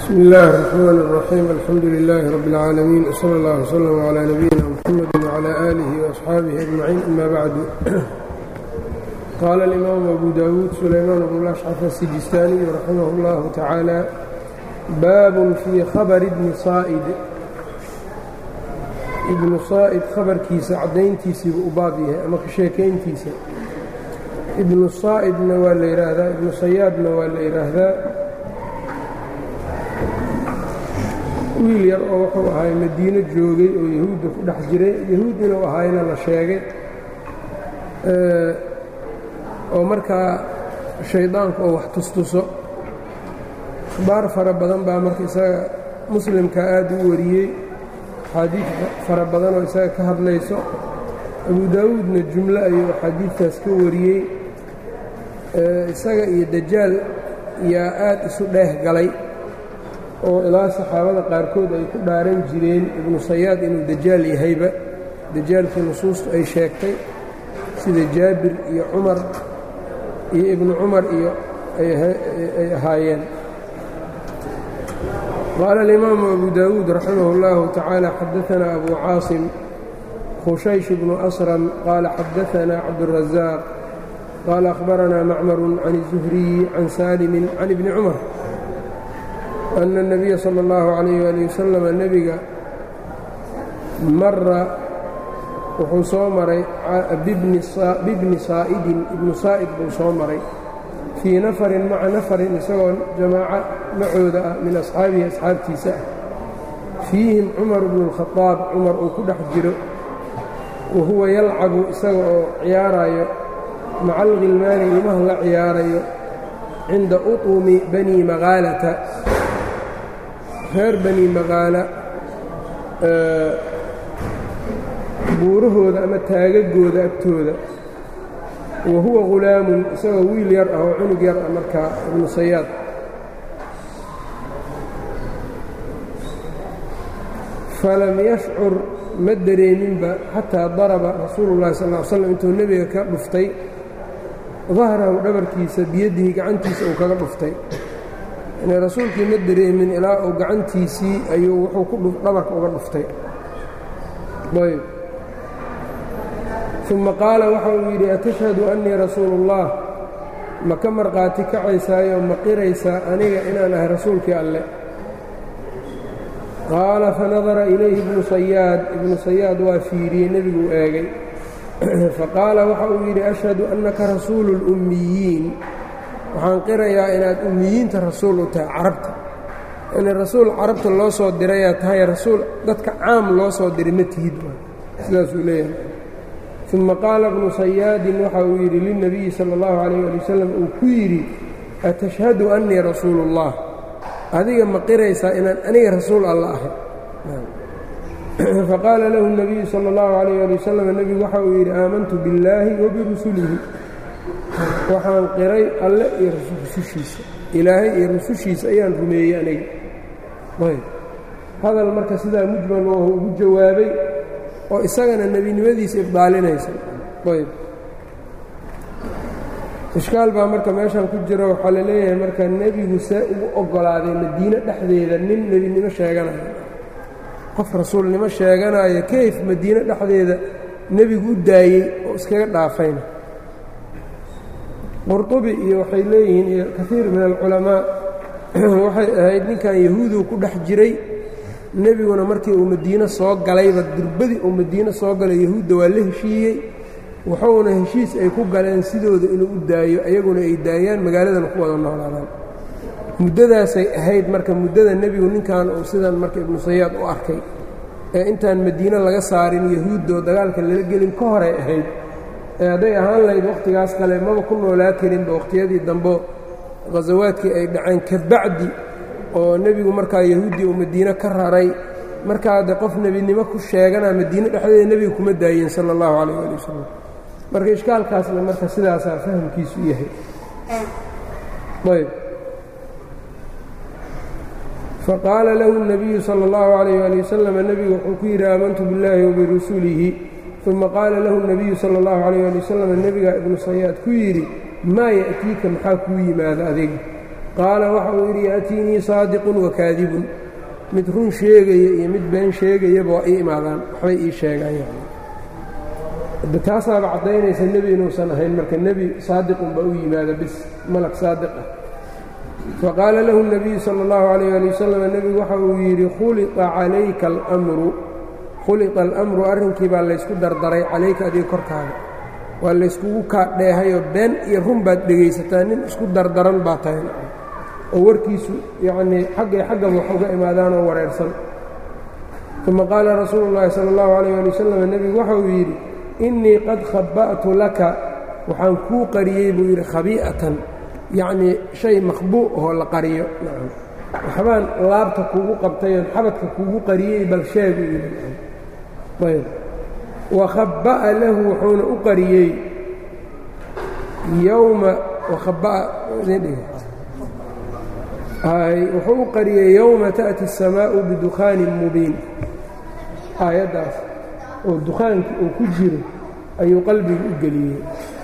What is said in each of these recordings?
bsm اllahi الرحmn الرaxيim alxamdu لilaahi rab اlcaalamiin wslى اllah wslm عlى nabiyina mxamedi wعlى آlihi وaصxaabihi أجmaciin ama bacdu qaala اlimaamu abu dawuud sulaymaan bn lashcaf asijistaaniyu raximah اllahu tacaala baabun fii khabri bni saa'id ibnu saa'id khabarkiisa caddayntiisiibu u baab yahay ama ka sheekayntiisa ibnu saa'idna waa la yidhaahdaa ibnu sayaadna waa la yidhaahdaa wiil yar oo wuxuu ahaay madiino joogay oo yahuudda ku dhex jiray yahuud inuu ahaayna la sheegay oo markaa shaydaanku oo wax tustuso akhbaar fara badan baa marka isaga muslimka aad u wariyey axaadiid fara badan oo isaga ka hadlayso abu daawuudna jumlo ayuu axaadiidtaas ka wariyey isaga iyo dajaal yaa aad isu dheeh galay oo ilaa saxaabada qaarkood ay ku dhaaran jireen ibnu sayaad inuu dajaal yahayba dajaalkii nusuustu ay sheegtay sida jaabir iyo cumar iyo ibnu cumar iyo ay ahaayeen qaala alimaamu abu daawuud raximah اllahu tacaala xadaanaa abu caasim khushaysh bnu asram qaala xadaanaa cabdurazaaq qaala akhbaranaa macmaru can الzuhriyi can saalimin can ibni cumar أن النبya slى الlaه عalيه alي waslm nebiga mara wuxuu soo maray bibni saa'idin ibnu saa'id buu soo maray fii nafarin maca nafarin isagoo jamaaco macooda ah min asxaabihi asxaabtiisa ah fiihim cumar bnu الkhaطaab cumar uu ku dhex jiro wa huwa yalcabu isaga oo ciyaarayo maca alkhilmaani ilmaha la ciyaarayo cinda uطumi bani magaalata reer bani maqaala buurahooda ama taagagooda agtooda wa huwa ghulaamun isagoo wiil yar ah oo cunug yar ah markaa ibnu sayaad falam yashcur ma dareeminba xataa daraba rasuulu llahi sal ll slam intuu nebiga ka dhuftay dahrahu dhabarkiisa biyadihi gacantiisa uu kaga dhuftay yani rasuulkii ma dareemin ilaa uu gacantiisii ayuu wuxuu ku dhabarka uga dhuftay ayb uma qaala waxa uu yidhi atashhadu annii rasuulu اllah ma ka marqaati kacaysaayo ma qiraysaa aniga inaan ahay rasuulkii alleh qaala fanadara ilayhi ibnu sayaad ibnu sayaad waa fiiriyey nebiguu eegay faqaala waxa uu yidhi ashhadu annaka rasuulu اlummiyiin waxaan qirayaa inaad ummiyiinta rasuul u tahay carabta yani rasuul carabta loo soo dirayaa tahay rasuul dadka caam loo soo diray ma tihid sidaasuu leeyahay uma qaala bnu sayaadin waxa uu yidhi lilnabiyi sala اllahu calayh ali wasalam uu ku yidhi atashhadu annii rasuulu اllah adiga ma qiraysaa inaan aniga rasuul alla ahay faqaala lahu الnabiyu salى اllahu calayh ali wasalam nebigu waxa uu yidhi aamantu biاllaahi wa birusulihi waxaan qiray alle iyo rusushiisa ilaahay iyo rusushiisa ayaan rumeeyey aniga ayb hadal marka sidaa mujmal oo ugu jawaabay oo isagana nebinimadiisa ibdaalinaysa ayb ishkaal baa marka meeshan ku jiro waxaa la leeyahay marka nebigu see ugu oggolaaday madiine dhexdeeda nin nebinimo sheeganayo qof rasuulnimo sheeganayo kayf madiine dhexdeeda nebigu u daayey oo iskaga dhaafayna qurطubi iyo waxay leeyihiin iyo kaiir min alculamaa waxay ahayd ninkan yahuuduu ku dhex jiray nebiguna markii uu madiine soo galayba durbadii uu madiine soo galay yahuudda waa la heshiiyey wuxuuna heshiis ay ku galeen sidooda inuu u daayo ayaguna ay daayaan magaaladana ku wada noolaadaan muddadaasay ahayd marka muddada nebigu ninkan uu sidan marka ibnu sayaad u arkay ee intaan madiine laga saarin yahuuddo dagaalka lala gelin ka horay ahayd hadday ahaan lahayd wakhtigaas kale maba ku noolaa karinba wakhtiyadii dambe khasawaadkii ay dhaceen ka bacdi oo nebigu markaa yahuuddii uu madiine ka raray markaa de qof nebinimo ku sheeganaa madiine dhexdeeda nebiga kuma daayeen sala allahu calayh ali wasalam marka ishkaalkaasna marka sidaasaa fahamkiisu yahay ayb faqaala lahu الnabiyu salى اllahu calayh ali wasalam nebigu wuxuu ku yidhi aamantu biاllaahi wabirusulihi uma qaala lahu الnabiyu salى اllahu calayh ali wasalam nebigaa ibnu sayaad ku yidhi maa ya'tiika maxaa kuu yimaada adiga qaala waxa uu yidhi yaatiinii saadiqun wakaadibun mid run sheegaya iyo mid been sheegayaba waa ii imaadaan waxbay ii sheegaan yani taasaaba caddaynaysa nebi inuusan ahayn marka nebi saadiqun baa u yimaada bis malag saadiq ah faqaala lahu الnabiyu salى اllahu عalayه ali wasalam nebigu waxa uu yidhi khuliqa calayka almru khuliqa alamru arrinkii baa laysku dardaray calayka adiga korkaaga waa layskugu kaadheehayoo been iyo run baad dhegaysataa nin isku dardaran baa tahay oo warkiisu yacnii xaggay xaggaba wax uga imaadaan oo wareersan uma qaala rasuulu اllahi salى اllahu عalayه ali wasalam nebigu waxa uu yidhi innii qad khaba'tu laka waxaan kuu qariyey buu yidhi khabii'atan yacnii shay makhbuu oo la qariyo nacam waxbaan laabta kuugu qabtayoon xabadka kuugu qariyey bal sheegu yidhi ayb wa khabba'a lahu wuxuuna u qariyey yowma wakhabba'a wuxuu u qariyey yowma ta'ti الsamaa'u bidukhaanin mubiin aayaddaas oo dukhaankii uu ku jiro ayuu qalbiga u geliyey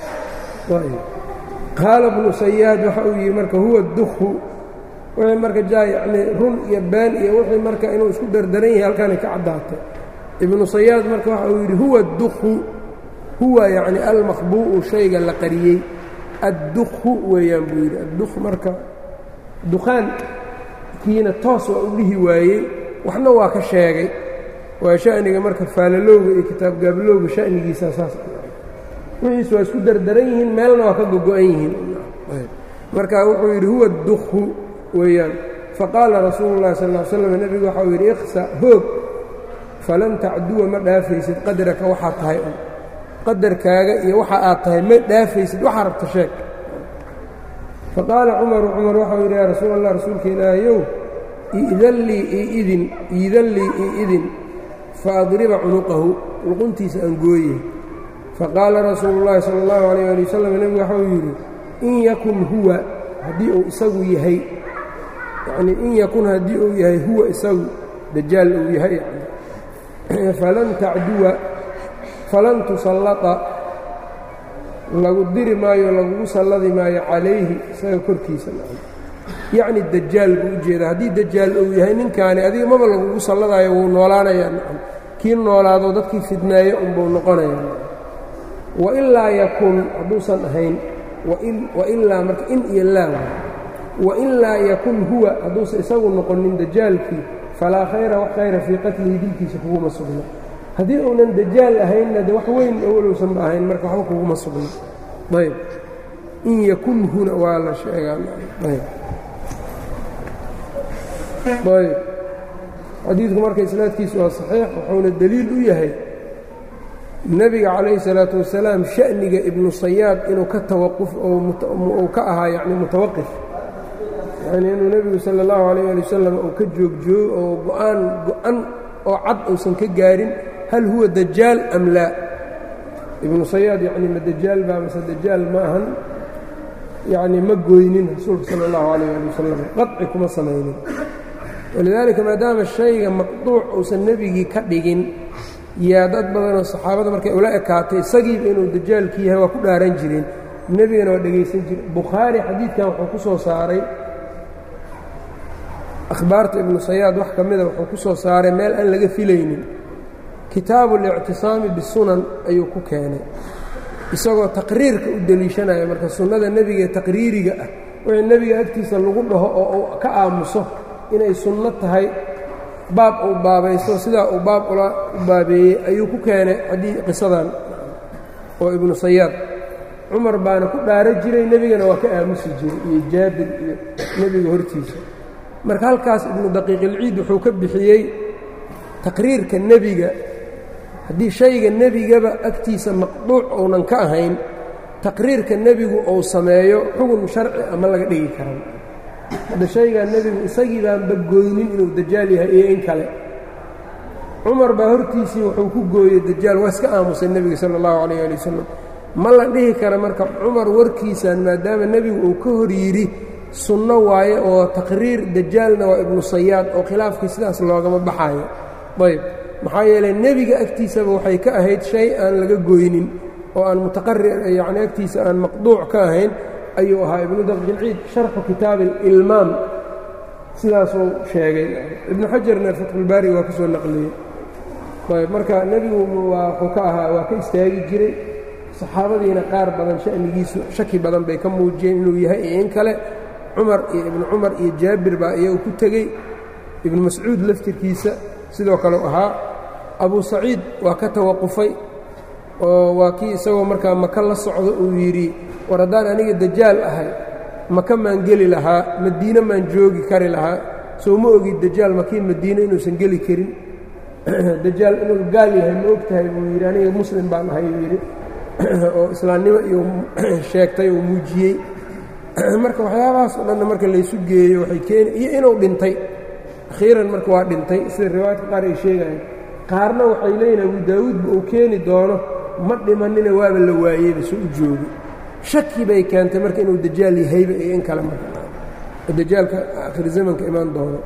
qaala bnu sayaad waxa uu yidhi marka huwa dukhu wixii marka jaa yacnii run iyo been iyo wixii marka inuu isku dardaran yahay halkaana ka caddaatay ibnu sayaad marka waxa uu yidhi huwa dukhu huwa yacni almakhbuu'u shayga la qariyey addukhu weeyaan buu yidhi addukh marka dukhaankiina toos waa u dhihi waayey waxna waa ka sheegay waa sha'niga marka faalalowga iyo kitaab gaablowga sha'nigiisa saas wixiis waa isku dardaran yihiin meelna waa ka gogo-an yihiin marka wuxuu yidhi huwa dukhu weeyaan faqaala rasuulu llahi sal ll ly slam nebigu waxa uu yidhi ikhsa hoog falan tacduwa ma dhaafaysid qadraka waxaad tahay un qadarkaaga iyo waxa aad tahay ma dhaafaysid waxaa rabta sheeg faqaala cumaru cumar waxau yidhi yaa rasuul allah rasuulka ilaahayow iidan lii iidin iidan lii iidin faadriba cunuqahu luquntiisa aan gooye faqaala rasuulu llaahi sala allahu calayh ali wasalam nebigu waxau yidhi in yakun huwa haddii uu isagu yahay yacnii in yakun haddii uu yahay huwa isagu dajaal uu yahay yani falan tacduwa falan tusallata lagu diri maayo lagugu salladi maayo calayhi isaga korkiisa yacni dajaal buu u jeeda haddii dajaal uu yahay ninkaani adiga maba lagugu salladaayo wuu noolaanayaa nacam kii noolaado dadkii fidneeyo unbuu noqonayaa wailaa yakun hadduusan ahayn wailaa marka in iyo laa wailaa yakun huwa hadduusan isagu noqonin dajaalkii falaa khayra wax khayra fii qatlihi dilkiisa kuguma sugna haddii uunan dajaal ahaynna de wax weyn owlowsanba ahayn marka waxba kuguma sugna ayb in yakun huna waa la sheegaa ayb ayb xadiidku marka isnaadkiisu waa saxiix wuxuuna deliil u yahay nebiga calayhi salaatu wasalaam sha'niga ibnu sayaad inuu ka tawaquf uu ka ahaa yacni mutawaqif yacnii inuu nebigu sala allahu calayh ali wasalam uu ka joogjoogo oo go-aan go-an oo cad uusan ka gaarin hal huwa dajaal am laa ibnu sayaad yacni ma dajaal baa mase dajaal ma ahan yacni ma gooynin rasuulka sala allahu calayh ali wasalam qaci kuma samaynin walidaalika maadaama shayga maqduuc uusan nebigii ka dhigin yaa dad badanoo saxaabada markay ula ekaatay isagiiba inuu dajaalkii yahay waa ku dhaaran jireen nebigana waa dhegaysan jire bukhaari xadiidkan wuxuu ku soo saaray akhbaarta ibnu sayaad wax ka mida wuxuu ku soo saaray meel aan laga filaynin kitaabu اlictisaami bisunan ayuu ku keenay isagoo taqriirka u deliishanaya marka sunnada nebigaee taqriiriga ah wixii nebiga agtiisa lagu dhaho oo uu ka aamuso inay sunno tahay baab uu baabaysto sidaa uu baab ula u baabeeyey ayuu ku keenay adii qisadan oo ibnu sayaad cumar baana ku dhaaro jiray nebigana waa ka aamusi jiray iyo jaabir iyo nebiga hortiisa marka halkaas ibnu daqiiqilciid wuxuu ka bixiyey taqriirka nebiga haddii shayga nebigaba agtiisa maqduuc uunan ka ahayn taqriirka nebigu uu sameeyo xugun sharci ama laga dhigi karan hadda shaygaa nebigu isagii baanba gooynin inuu dajaal yahay iyo in kale cumar baa hortiisii wuxuu ku gooyey dajaal waa iska aamusay nebiga sala allahu calayh ali wasalam ma la dhihi kara marka cumar warkiisan maadaama nebigu uu ka hor yidhi sunno waaye oo taqriir dajaalna waa ibnu sayaad oo khilaafkii sidaas loogama baxaayo ayb maxaa yeelay nebiga agtiisaba waxay ka ahayd shay aan laga goynin oo aan mutaqarir yacni agtiisa aan maqduuc ka ahayn ayuu ahaa ibnu daqjilciid sharxu kitaabi ilmaam sidaasuu sheegay ibnu xajarna fatxulbaari waa ka soo naqliyey ayb marka nebigu waa wuxuu ka ahaa waa ka istaagi jiray saxaabadiina qaar badan sha'nigiisu shaki badan bay ka muujiyeen inuu yahay iyo in kale cumar iyo ibnu cumar iyo jaabir baa iyagu ku tegey ibnu mascuud laftirkiisa sidoo kaleu ahaa abu saciid waa ka tawaqufay oo waa kii isagoo markaa maka la socdo uu yidhi war haddaan aniga dajaal ahay maka maan geli lahaa madiine maan joogi kari lahaa soo ma ogi dajaal makii madiine inuusan geli karin dajaal inuu gaal yahay ma og tahay buu yidhi aniga muslim baan ahay buu yidhi oo islaamnimo iyo sheegtay oo muujiyey marka waxyaabahaas oo dhanna marka laysu geeyo waxay keeni iyo inuu dhintay akhiiran marka waa dhintay sida riwaayadka qaar ay sheegayaan qaarna waxay leeyihin abu daawuudba uu keeni doono ma dhimanina waaba la waayeyba soo u joogi shaki bay keentay marka inuu dajaal yahayba iyo in kale marka dajaalka akhir zamanka imaan doono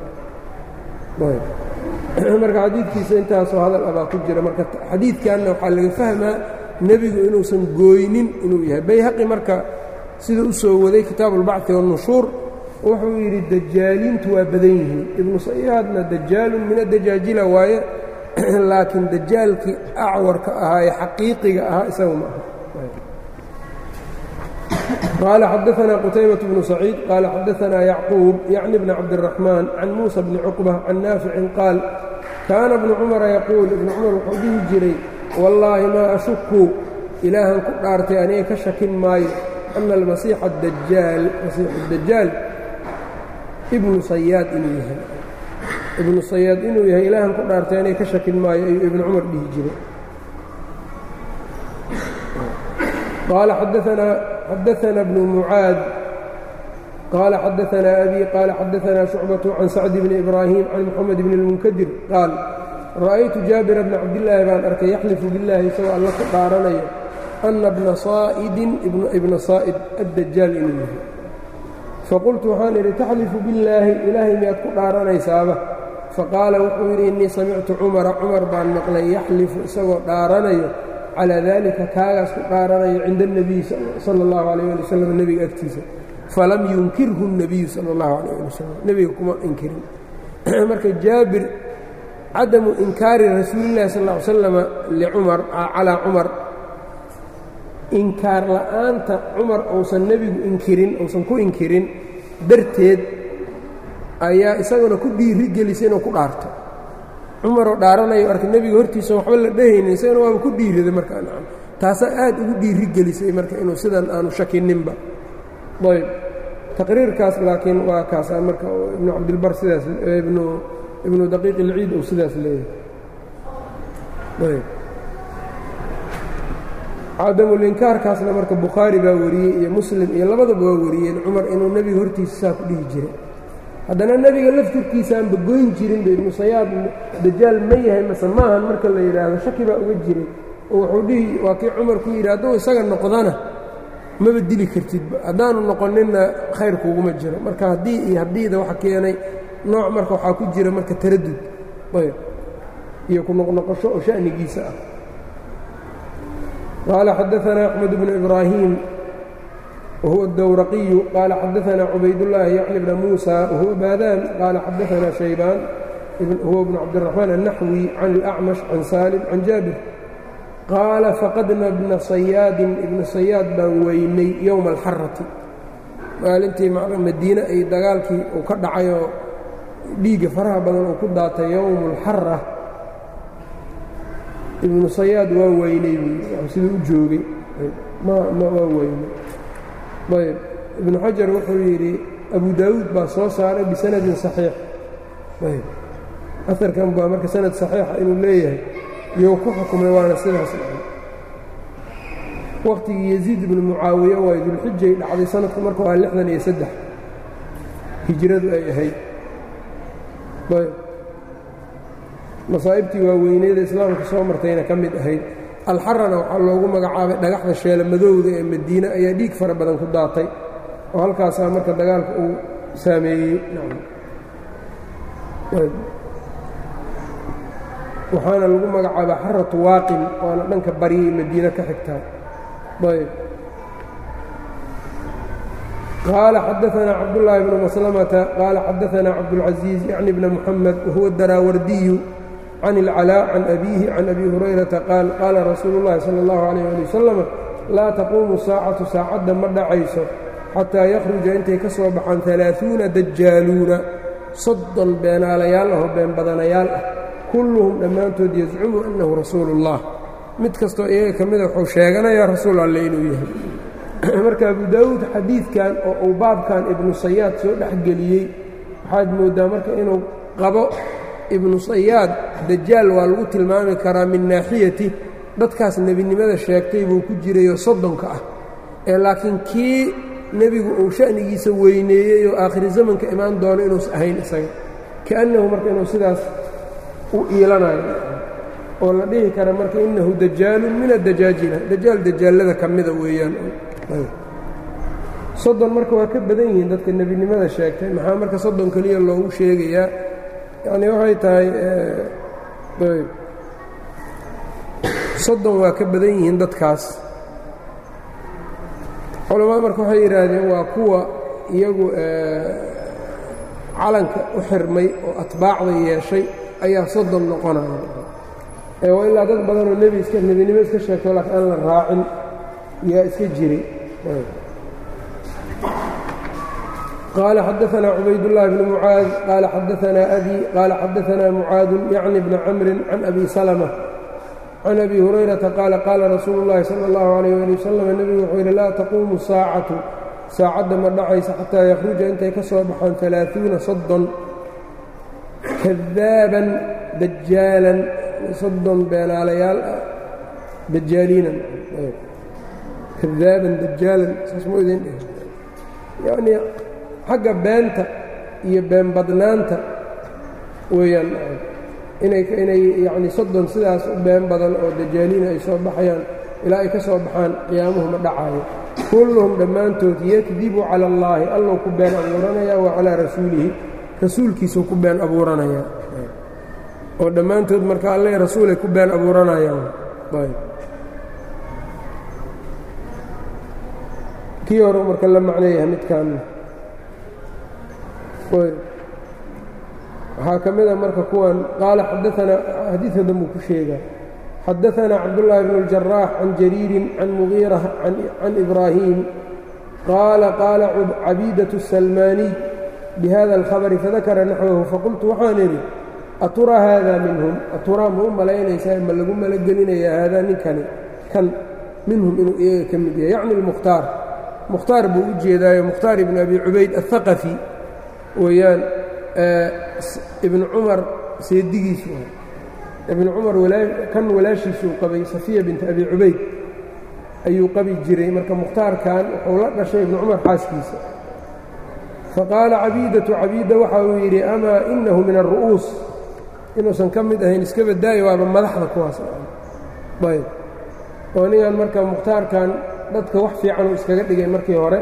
marka xadiidkiisa intaasoo hadal abaa ku jira marka xadiidkanna waxaa laga fahmaa nebigu inuusan gooynin inuu yahay bayhaqi marka sida u soo waday kitaabu اlbacثi wالnushuur wuxuu yidhi dajaaliintu waa badan yihiin ibnu sayaadna dajaalun min adajaajila waaye laakiin dajaalkii acwarka ahaa ee xaqiiqiga ahaa isaga ma aha qaala xadaثna qutaybaة bnu saciid qaala xadaثna yacquub yacni bni cabdالraxmaan can muusa bni cuqba can naaficin qaal kaana bnu cumara yaquul ibnu cumar wuxuu dhihi jiray wallaahi maa ashuku ilaahan ku dhaartay aniga ka shakin maayo ana almasiixa dajaal masiixu dajaal ibnu sayaad inuu yahay ibnu sayaad inuu yahay ilaahan ku dhaartay aniga ka shakin maayo ayuu ibnu cumar dhihi jiray qaala xadaثna bnu mucaad qaala xadaثna abi qaala xadaثna shucbaة can sacd bni ibraahim can moxamed bni اlmunkadir qaal ra'aytu jaabira bna cabdillaahi baan arkay yaxlifu biاllaahi isagoo alla ku dhaaranayo ana bna saa'idin ibna saa'id addajaal inuu yahay faqultu waxaan idhi taxlifu billaahi ilaahay miyaad ku dhaaranaysaaba faqaala wuxuu yidhi innii samictu cumara cumar baan maqlay yaxlifu isagoo dhaaranayo calaa daalika kaagaas ku dhaaranayo cinda اnebiyi sala اllahu alayh ali wasalam nebiga agtiisa falam yunkirhu الnebiyu sala اllahu alayh ali wasalam nebiga kuma inkirin marka jaabir cadamu inkaari rasuulillahi sal ll ly slama licumar calaa cumar inkaar la'aanta cumar uusan nebigu inkirin uusan ku inkirin darteed ayaa isaguna ku dhiiri gelisay inuu ku dhaarto cumaroo dhaaranayo arka nebiga hortiisa waxba la dhehaynin isagana waaba ku dhiiriday markaa nacam taasaa aad ugu dhiiri gelisay marka inuu sidan aanu shakininba ayb taqriirkaas laakiin waa kaasaa marka ibnu cabdilbar sidaas ibnu ibnu daqiiq ilciid uu sidaas leeyahay ayb cadamulinkaarkaasna marka bukhaari baa wariyey iyo muslim iyo labadaba waa wariyeen cumar inuu nebiga hortiisa saa ku dhihi jiray haddana nebiga laftirkiisaanba goyn jirinba ibnu sayaad dajaal ma yahay mase maahan marka la yidhaahdo shaki baa uga jiray oo wuxuu dhihi waa kii cumar ku yidhi hadduu isaga noqdana maba dili kartidba haddaanu noqoninna khayr kuuguma jiro marka haddii iyo haddiida waxa keenay nooc marka waxaa ku jira marka taradud ayb iyo ku noqnoqosho oo sha'nigiisa ah qaala xadaثna أxmed bnu ibraahiim wahuwa الdowraqiyu qaala xadaثna cubaydالlaahi yacni bna muusa wahuwa baadaan qaala xadaثna shaybaan huwa bnu cabdالرaحmaan الnaxwi can الأcmash can saalim can jaabir qaala faqadna bna sayaadin ibna sayaad baan weynay yowma alxarati maalintii madiine ay dagaalkii uu ka dhacayoo dhiigga faraha badan uu ku daatay yowmu alxara ibnu sayaad waa weynay siduu u joogay ma waa weynay ayb ibnu xajar wuxuu yidhi abu daawuud baa soo saaray bisanadin saxiix ayb aarkan baa marka sanad saxiixa inuu leeyahay iyou ku xukumay waana sidaas waqtigii yaziid ibnu mucaawiya waay dulxijay dhacday sanadku marka waa lixdan iyo saddex hijradu ay ahayd ayb masaa'ibtii waaweyneeda islaamka soo martayna ka mid ahayd alxarana waxaa loogu magacaabay dhagaxda sheela madowda ee madiine ayaa dhiig fara badan ku daatay oo halkaasaa marka dagaalka uu saameeyey waxaana lagu magacaabaa xaratu waaqin waana dhanka baryay madiine ka xigtaa ayb qaala xadaanaa cabdالlahi bnu maslamata qaala xadaanaa cabdاlcaزiiz yacni bna muxamed wahuwa daraawardiyu can اlcalaa can abiihi can abi hurayrata qaal qaala rasuulu اllahi salى اllahu عalيyh ali wasalam laa taquumu saacatu saacadda ma dhacayso xataa yakhruja intay ka soo baxaan alaaثuuna dajaaluuna soddon beenaalayaal ahoo been badanayaal ah kulluhum dhammaantood yazcumu annahu rasuulu اllah mid kastoo iyaga ka mida wuxuu sheeganayaa rasuul alle inuu yahay marka abu daawuud xadiidkan oo uu baabkan ibnu sayaad soo dhexgeliyey waxaad mooddaa marka inuu qabo ibnu sayaad dajaal waa lagu tilmaami karaa min naaxiyati dadkaas nebinimada sheegtay buu ku jirayoo soddonka ah ee laakiin kii nebigu uu sha'nigiisa weyneeyey oo aakhiri zamanka imaan doono inuusa ahayn isaga kaannahu marka inuu sidaas u iilanayo oo la dhihi kara marka innahu dajaalun min addajaajila dajaal dajaallada ka mida weeyaan soddon marka waa ka badan yihiin dadka nebinimada sheegtay maxaa marka soddon keliya loogu sheegayaa yacnii waxay tahay ayb soddon waa ka badan yihiin dadkaas culamada marka waxay yidhaahdeen waa kuwa iyagu calanka u xirmay oo atbaacda yeeshay ayaa soddon noqonaya waa ilaa dad badanoo nebi iska nebinimo iska sheegto laakiin aan la raacin yaa iska jiray qaala xadaanaa cubaydullaahi bni mucaad qaala xadaanaa abi qaala xadaanaa mucaadun yacni bna camrin can abi salama can abi hurayrata qaala qaala rasuulu اllahi sala اllahu alayh ali wasalam nebigu wuxuu yidhi laa taquumu saacatu saacadda ma dhacaysa xataa yakhruja intay ka soo baxaan alaaثuuna soddon kadaaban dajaalan soddon beenaalayaal ah dajaaliinan kadaaban dajaalan saas mu idin dheh yacnii xagga beenta iyo been badnaanta weeyaan inay inay yacni soddon sidaas u been badan oo dajaaliina ay soo baxayaan ilaa ay ka soo baxaan qiyaamuhu ma dhacaayo kulluhum dhammaantood yakdibu cala allaahi allou ku been abuuranayaa wa calaa rasuulihi rasuulkiisuu ku been abuuranayaa oo dhammaantood marka alle rasuulay ku been abuuranayaan kii hore marka la macnayaha midkaanna waxaa ka mid a marka kuwan qaala xadaanaa xadiidka danbuu ku sheegaa xadaanaa cabdullaahi bnu اljaraax can jariirin can mugiira can ibraahim qaala qaala cabiidaة الsalmaaniy bihada اlkhabri fadakara naxwahu faqultu waxaan idhi aturaa haada minhum aturaa ma u malaynaysaa ma lagu malagelinayaa haadaa ninkani kan minhum inuu iyaga ka mid yahay yacni اlmukhtaar mukhtaar buu u jeedaayo mukhtaar ibn abi cubayd aلhaqafi weeyaan ibnu cumar seedigiisu ibnu cumar kan walaashiisuu qabay safiya binti abi cubayd ayuu qabi jiray marka mukhtaarkan wuxuu la dhashay ibnu cumar xaaskiisa faqaala cabiidatu cabiida waxa uu yidhi amaa inahu min aلru'uus inuusan ka mid ahayn iska badaayo waaba madaxda kuwaas ayb oo ningan marka mukhtaarkan dadka wax fiican uu iskaga dhigay markii hore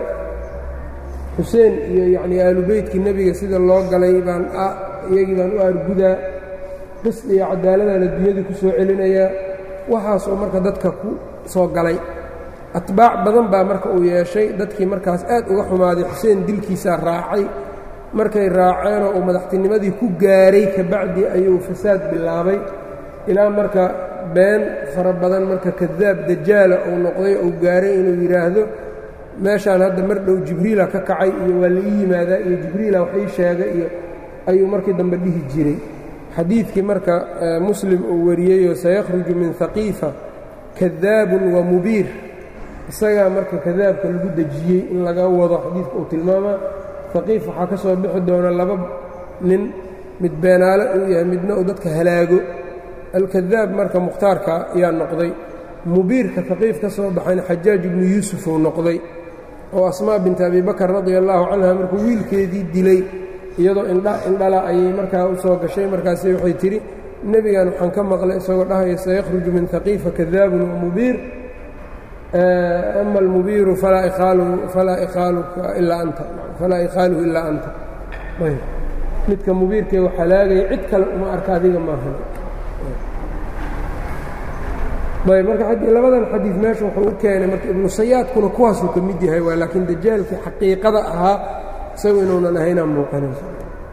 xuseen iyo yacnii aalubeytkii nebiga sida loo galay baan iyagii baan u aargudaa qisd iyo cadaaladaan adduunyadii ku soo celinayaa waxaasoo marka dadka ku soo galay atbaac badan baa marka uu yeeshay dadkii markaas aad uga xumaaday xuseen dilkiisaa raacay markay raaceenoo uu madaxtinimadii ku gaaray kabacdi ayuu fasaad bilaabay ilaa marka been fara badan marka kadaab dajaala uu noqday uu gaaray inuu yidhaahdo meeshaan hadda mar dhow jibriila ka kacay iyo waa la ii yimaadaa iyo jibriila wax ii sheega iyo ayuu markii dambe dhihi jiray xadiidkii marka muslim uu wariyeyoo sayakhruju min haqiifa kadaabun wa mubiir isagaa marka kadaabka lagu dejiyey in laga wado xadiidka uu tilmaamaa haqiif waxaa ka soo bixi doona laba nin mid beenaale uu yahay midna uu dadka halaago alkadaab marka mukhtaarka ayaa noqday mubiirka haqiif ka soo baxayna xajaaj ibnu yuusuf uu noqday oo asmaa binti abi bakar radia allaahu canha markuu wiilkeedii dilay iyadoo indha indhala ayay markaa u soo gashay markaasi waxay tidhi nebigan waxaan ka maqlay isagoo dhahaya sayakhruju min haqiifa kadaabun wa mubiir ama almubiiru falaa ikhaaluka ilaa anta falaa ikhaaluhu ilaa anta midka mubiirkee wax halaagaya cid kale uma arka adiga maahan ayb marka labadan xadiid meesha wuxuu u keenay marka ibnu sayaadkuna kuwaasuu ka mid yahay waa laakiin dajaalkii xaqiiqada ahaa isagu inuunan ahaynaa muuqanayso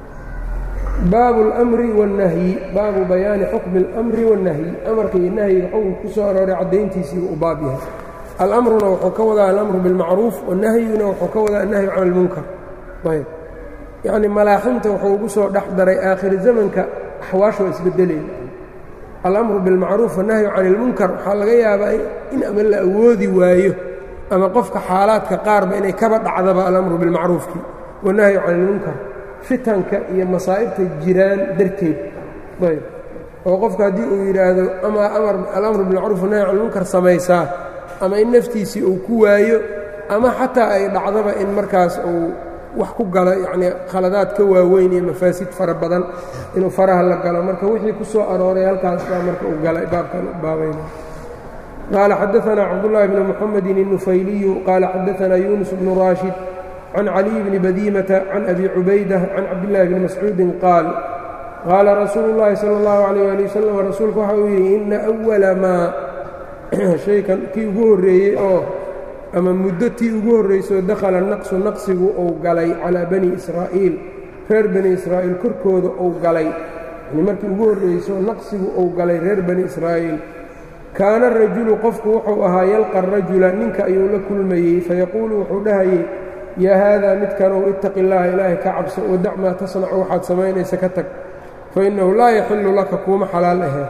baabu اlmri wالnahyi baabu bayaani xukmi اlmri wالnahyi amarka iyo nahyiga xukunka ku soo arooray caddayntiisiibu u baab yahay alamruna wuxuu ka wadaa alamru biاlmacruuf wanahyuna wuxuu ka wadaa annahyu can اlmunkar ayb yacni malaaximta wuxuu ugu soo dhex daray aakhiri zamanka axwaasha waa isbedelayna alamru biاlmacruuf wannahyu can اlmunkar waxaa laga yaabaa in ama la awoodi waayo ama qofka xaalaadka qaarba inay kaba dhacdaba alamru bilmacruufki wannahyu can ilmunkar fitanka iyo masaa'ibta jiraan darteed ayb oo qofka haddii uu yidhaahdo ama alamru bilmacruuf wannahyu can ilmunkar samaysaa ama in naftiisii uu ku waayo ama xataa ay dhacdaba in markaas uu wax ku galo yacnii khaladaad ka waaweyn iyo mafaasid fara badan inuu faraha la galo marka wixii ku soo arooray halkaas baa marka uu galay baabkan baabayna qaala xadaanaa cabdullaahi bni muxamedin الnufayliyu qaala xadaanaa yuunus bnu raashid can caliy bni badiimata can abi cubaydah can cabdillaahi bni mascuudin qaal qaala rasuulu llaahi sala اllahu calayh ali wasalam rasuulku waxa uu yidhi ina awala maa shaykan kii ugu horreeyey oo ama muddo tii ugu horraysoo dakhala naqsu naqsigu uu galay calaa bani israa'iil reer bani israa'iil korkooda uu galay yani markii ugu horrayso naqsigu uu galay reer bani israa'iil kaana rajulu qofku wuxuu ahaa yalqa rajula ninka ayuu la kulmayey fayaquulu wuxuu dhahayey yaa haadaa midkanow ittaqi illaaha ilaahay ka cabso wadac maa tasnacu waxaad samaynaysa ka tag fa innahu laa yaxillu laka kuuma xalaal ahee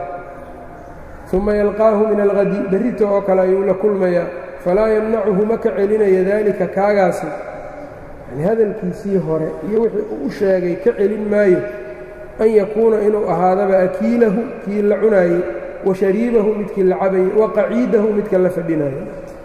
uma yalqaahu min alhadi berrita oo kale ayuu la kulmayaa falaa yamnacuhu ma ka celinaya daalika kaagaasi yani hadalkiisii hore iyo wixii uu u sheegay ka celin maayo an yakuuna inuu ahaadaba akiilahu kii la cunaayey wa shariibahu midkii la cabayey wa qaciidahu midka la fadhinayo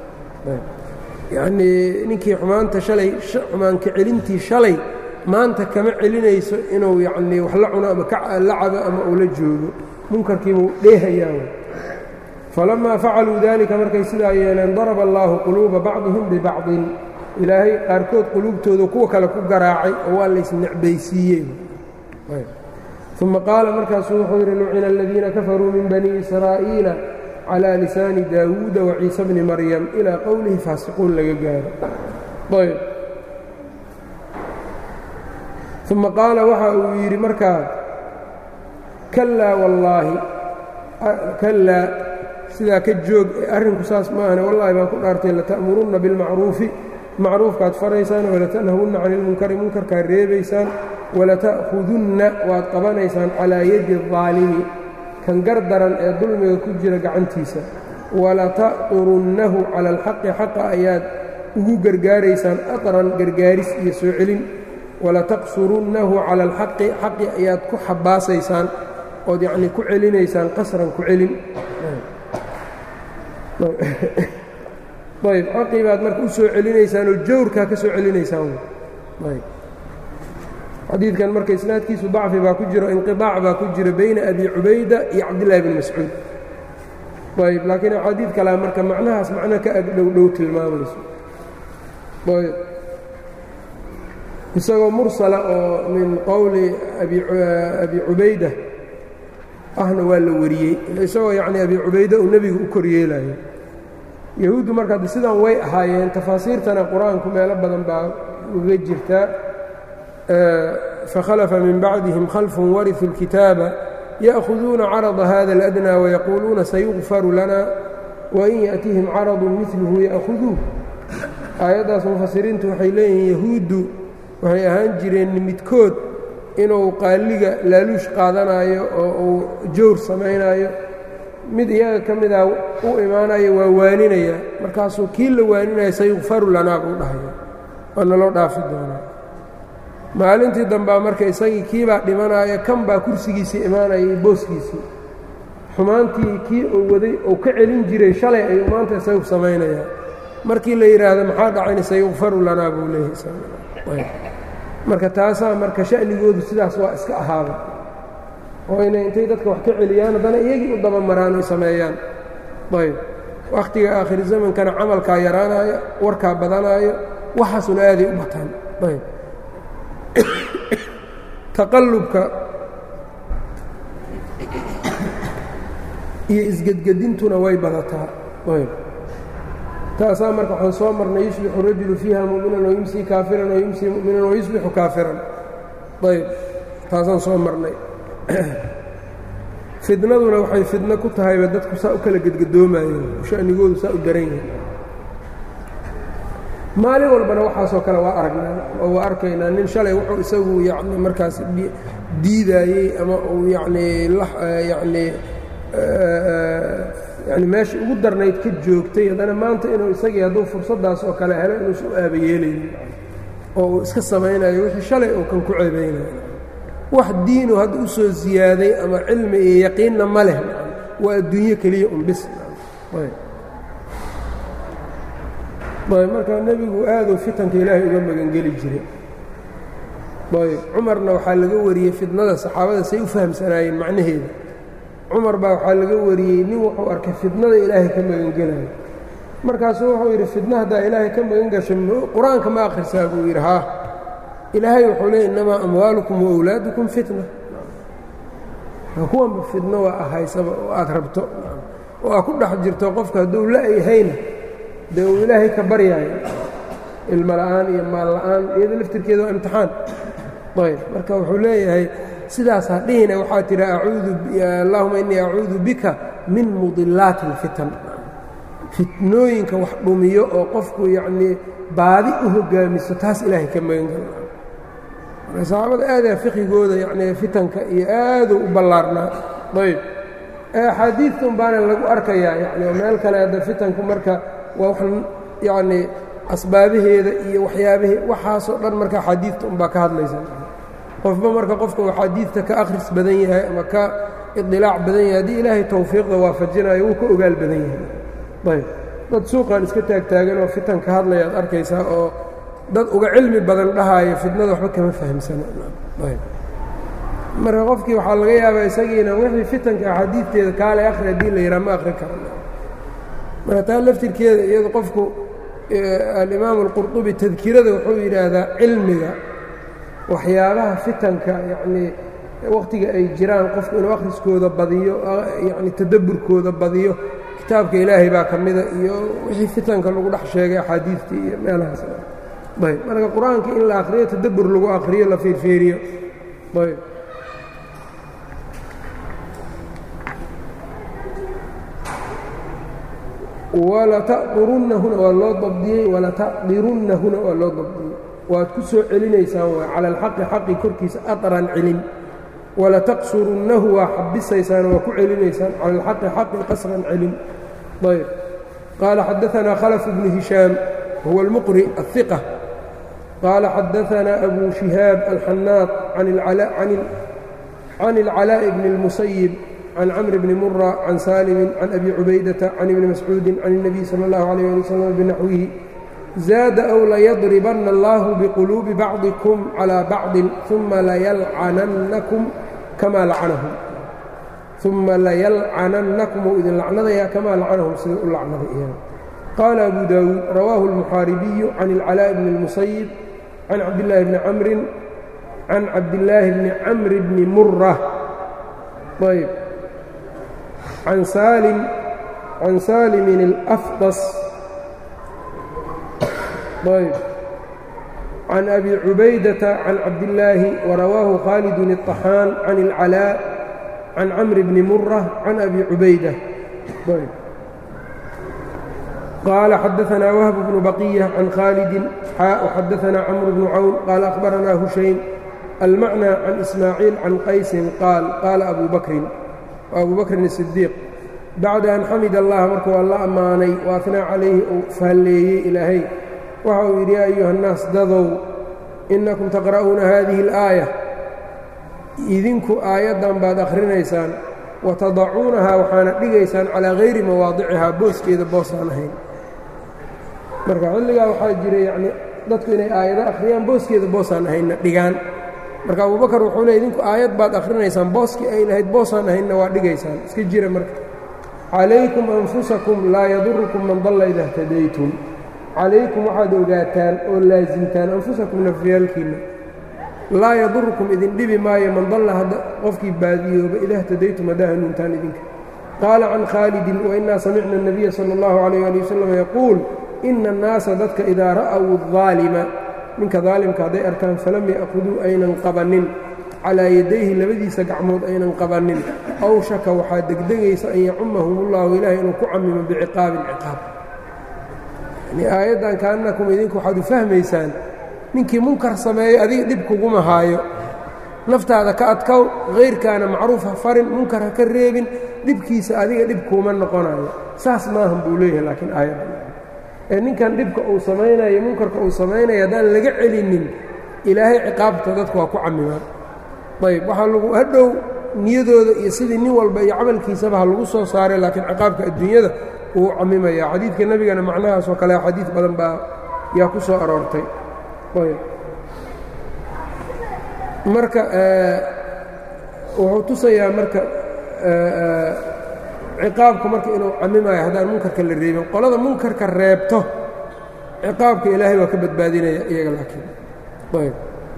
yacnii ninkii xumaanta shalay xumaanka celintii shalay maanta kama celinayso inuu yacnii wax la cuno ama la cabo ama uu la joogo munkarkiibuu dheehayaa falamaa facaluu dalika markay sidaa yeeleen daraba allaahu quluuba bacdihim bibacdin ilaahay qaarkood quluubtooda kuwa kale ku garaacay oo waa laysnecbaysiiyey uma qaala markaasuu wuxuu yidhi lucina aladiina kafaruu min bani israa'iila calى lisaani daawuuda waciisa bni maryam ilaa qowlihi faasiquun laga gaaro ayb uma qaala waxa uu yidhi markaa kallaa wallaahi kallaa sidaa ka joog arrinku saas maahane wallaahi baan ku dhaartay lata'murunna bilmacruufi macruufkaad faraysaan walatanhawunna cani ilmunkari munkarkaad reebaysaan walata'khudunna waad qabanaysaan calaa yadi الظaalimi kan gar daran ee dulmiga ku jira gacantiisa walata'qurunnahu cala alxaqi xaqa ayaad ugu gargaaraysaan aqran gargaaris iyo soo celin walataqsurunnahu cala alxaqi xaqi ayaad ku xabaasaysaan ood yacnii ku celinaysaan qasran ku celin ayb xaqii baad marka u soo celinaysaan oo jawrkaa ka soo celinaysaan ayb xadiidkan marka isnaadkiisu dacfi baa ku jiro inqiطaac baa ku jiro bayna abi cubayda iyo cabdillahi bni mascuud ayb laakiin axaadiid kalea marka macnahaas macno ka ag dhow dhow tilmaamayso ayb isagoo mursala oo min qowli abi cubayda ahna waa la wariyey isagoo yacni abi cubayda uu nebigu u kor yeelayo yahuuddu marka adde sidan way ahaayeen tafaasiirtana qur-aanku meelo badan baa uga jirtaa fakhalafa min bacdihim khalfun wariثuu اlkitaaba ya'khuduuna carada hada اladnى wayaquuluuna sayugfaru lana wain yaأtihim caradu midluhu ya'khuduuh aayaddaas mufasiriintu waxay leeyihiin yahuuddu waxay ahaan jireen midkood inuu qaaliga laaluush qaadanaayo oo uu jawr samaynaayo mid iyaga ka mida u imaanayo waa waaninaya markaasuu kii la waaninaya sayukfaru lanaa buu dhahaya waa naloo dhaafi doonaa maalintii dambaa marka isagii kiibaa dhimanaya kan baa kursigiisii imaanaya iyo booskiisii xumaantii kii uu waday uu ka celin jiray shalay ayuu maanta isagu samaynayaa markii la yidhaahdo maxaa dhacayna sayukfaru lanaa buu leeyahay marka taasaa marka sha'nigoodu sidaas waa iska ahaaba oo inay intay dadka wax ka celiyaan haddana iyagii u daba maraan oy sameeyaan ayb wakhtiga aakhiri zamankana camalkaa yaraanaayo warkaa badanaayo waxaasuna aaday u bataan ayb taqallubka iyo isgedgedintuna way badataa taasaa marka waxaan soo marnay yusbixu rajulu fiiha mu'minan wayumsii kaafiran wayumsii mu'minan wayusbixu kaafiran ayb taasaan soo marnay fidnaduna waxay fidno ku tahayba dadku saa u kala gedgadoomayeen shanigoodu saa u daran yahay maalin walbana waxaasoo kale waa aragnaa oo waa arkaynaa nin shalay wuxuu isagu yacni markaas diidaayey ama uu yacnii yacnii yani meesha ugu darnayd ka joogtay haddana maanta inuu isagii hadduu fursaddaas oo kale helo inuusan u aabayeelaynin oo uu iska samaynayo wixii shalay uu kan ku ceebaynayo wax diinu hadda u soo ziyaaday ama cilmi iyo yaqiinna ma leh waa adduunyo keliya un bis ayb marka nebigu aaduu fitanka ilaahay uga magangeli jiray ayb cumarna waxaa laga wariyey fidnada saxaabada say u fahamsanaayeen macnaheeda cumar baa waxaa laga wariyey nin wuxuu arkay fidnada ilaahay ka magangelayo markaasuu wuxuu yidhi fidna haddaa ilaahay ka magan gasho qur-aanka ma akhrisaa buu yidhi haa ilaahay wuxuu leey innamaa amwaalukum waawlaadukum fitna kuwanba fidno waa ahaysaba oo aad rabto oo aad ku dhex jirto qofka hadduu la-yahayna dee uu ilaahay ka baryaayo ilmo la'aan iyo maal la'aan iyado laftirkeeda waa imtixaan ayb marka wuxuu leeyahay sidaas ha dhihina waxaa tidhi acuudu allahuma innii acuudu bika min mudilaati اlfitan fitnooyinka wax dhumiyo oo qofku yacnii baadi u hogaamiso taas ilaahay ka magan gala marka saxaabada aadaa fiqigooda yacnii fitanka iyo aaduu u ballaarnaa ayb axaadiidta un baana lagu arkayaa yani oo meel kale hadda fitanku marka waa wax yacnii asbaabaheeda iyo waxyaabahee waxaasoo dhan marka axaadiidta unbaa ka hadlaysa qofba marka qofka uu axaadiidta ka akhris badan yahay ama ka idilaac badan yahay haddii ilaahay tawfiiqda waafajinayo wuu ka ogaal badan yahay ayb dad suuqan iska taagtaagan oo fitan ka hadlaya ad arkaysaa oo dad uga cilmi badan dhahaayo fitnada waxba kama fahamsana ayb marka qofkii waxaa laga yaabaa isagiina wixii fitanka axaadiidteeda kaalay akhri haddii la yidhaha ma akhrin karo marka taa laftirkeeda iyado qofku alimaamu alqurطubi tadkirada wuxuu yidhaahdaa cilmiga waxyaabaha fitanka yacnii wakhtiga ay jiraan qofku inuu akhriskooda badiyo yacni tadabburkooda badiyo kitaabka ilaahay baa ka mida iyo wixii fitanka lagu dhex sheegay axaadiidtii iyo meelahaas ayb marka qur-aanka in la akhriyo tadabbur lagu akhriyo la fiirfiiriyo ayb walataqdirunnahuna waa loo dabdiyey walataqdirunnahuna waa loo dabdiyey waad ku soo celinaysaan waa cala alxaqi xaqi korkiisa aطran celin walataqsurunnahu waa xabisaysaan waa ku celinaysaan cala alxaqi xaqi qasran celin ayb qaala xadaanaa khalف bnu hishaam huwa اlmuqri الثiqة qaala xadaanaa abu shihaab alxanaad can اlcalaaءi bni اlmusayib can cmr bni mura can saalimi can abi cubaydata can ibni mascuudi can الnabiy salى اllahu عalيه ali wslam binaxwihi zaada ow layadribanna allahu biquluubi bacdikum calىa bacdin uma layalcanannakum kamaa lacanahum uma layalcanannakum ou idin lacnadayaa kamaa lacanahum sida u lacnaday iyaga qaala abu daawuud rawaahu اlmuxaaribiyu can اlcalaaءi bni اlmusayib can cabdillaahi bni camrin can cabdillaahi bni camri bni mura ayb can saalim can saalimin اlafdas ayb can abi cubaydata can cabdillaahi warawaahu khaalidun الطaxaan can اlcalaa can camri bni mura can abi cubayda ayb qaala xadaanaa wahb bnu baqiya can khaalidin xaa xadaanaa camr bnu cawn qaala akhbaranaa hushaym almacnى can ismaaciil can qaysin qaal qaala abu bakrin abu bakrin الsidiiq bacda an xamid allah marka waa la ammaanay wa atnaa calayhi uu faalleeyey ilaahay waxa uu yidhi yaa ayuha الnaas dadow inakum taqra'uuna hadihi اlآaية idinku aayaddan baad akhrinaysaan watadacuunahaa waxaana dhigaysaan calaa hayri mawaadicihaa booskeeda boosaan ahayn marka xilligaa waxaa jira yacni dadku inay aayado akhriyaan booskeeda boosaan ahaynna dhigaan marka abubakar wuxuu leey idinku aayad baad akhrinaysaan booskii ay lahayd boosaan ahaynna waa dhigaysaan iska jira marka calaykum anfusakum laa yadurukum man dalla ida htadaytum calaykum waxaad ogaataan oo laasimtaan anfusakum nafyaalkiinna laa yadurukum idin dhibi maayo man dalla hadda qofkii baadiyooba ida htadaytum haddaa hanuuntaan idinka qaala can khaalidin wainaa samicna الnabiya salى اllahu عalayه ali wasalam yaquul ina الnaasa dadka idaa ra'w الظaalima ninka daalimka hadday arkaan falam ya'khuduu aynan qabannin calaa yadayhi labadiisa gacmood aynan qabannin aw shaka waxaa degdegaysa an yacumahum ullahu ilaahay inuu ku camimo biciqaabin ciqaab yani aayaddan kaanakum idinku waxaad u fahmaysaan ninkii munkar sameeyo adiga dhib kuguma haayo naftaada ka adkow hayrkaana macruuf ha farin munkar ha ka reebin dhibkiisa adiga dhib kuuma noqonayo saas maahan buu leeyahay laakiin aayaddan ee ninkan dhibka uu samaynayo munkarka uu samaynayo haddaan laga celinin ilaahay ciqaabta dadku waa ku camimaan ayb waxaa lagu hadhow niyadooda iyo sidii nin walba iyo camalkiisaba ha lagu soo saaray laakiin ciqaabka adduunyada wuu camimaya xadiidka nebigana macnahaasoo kale xadiid badan baa yaa ku soo aroortay ayb marka wuxuu tusayaa marka ciqaabku marka inuu camimayo haddaan munkarka la reebin qolada munkarka reebto ciqaabka ilaahay waa ka badbaadinaya iyaga laakiin ayb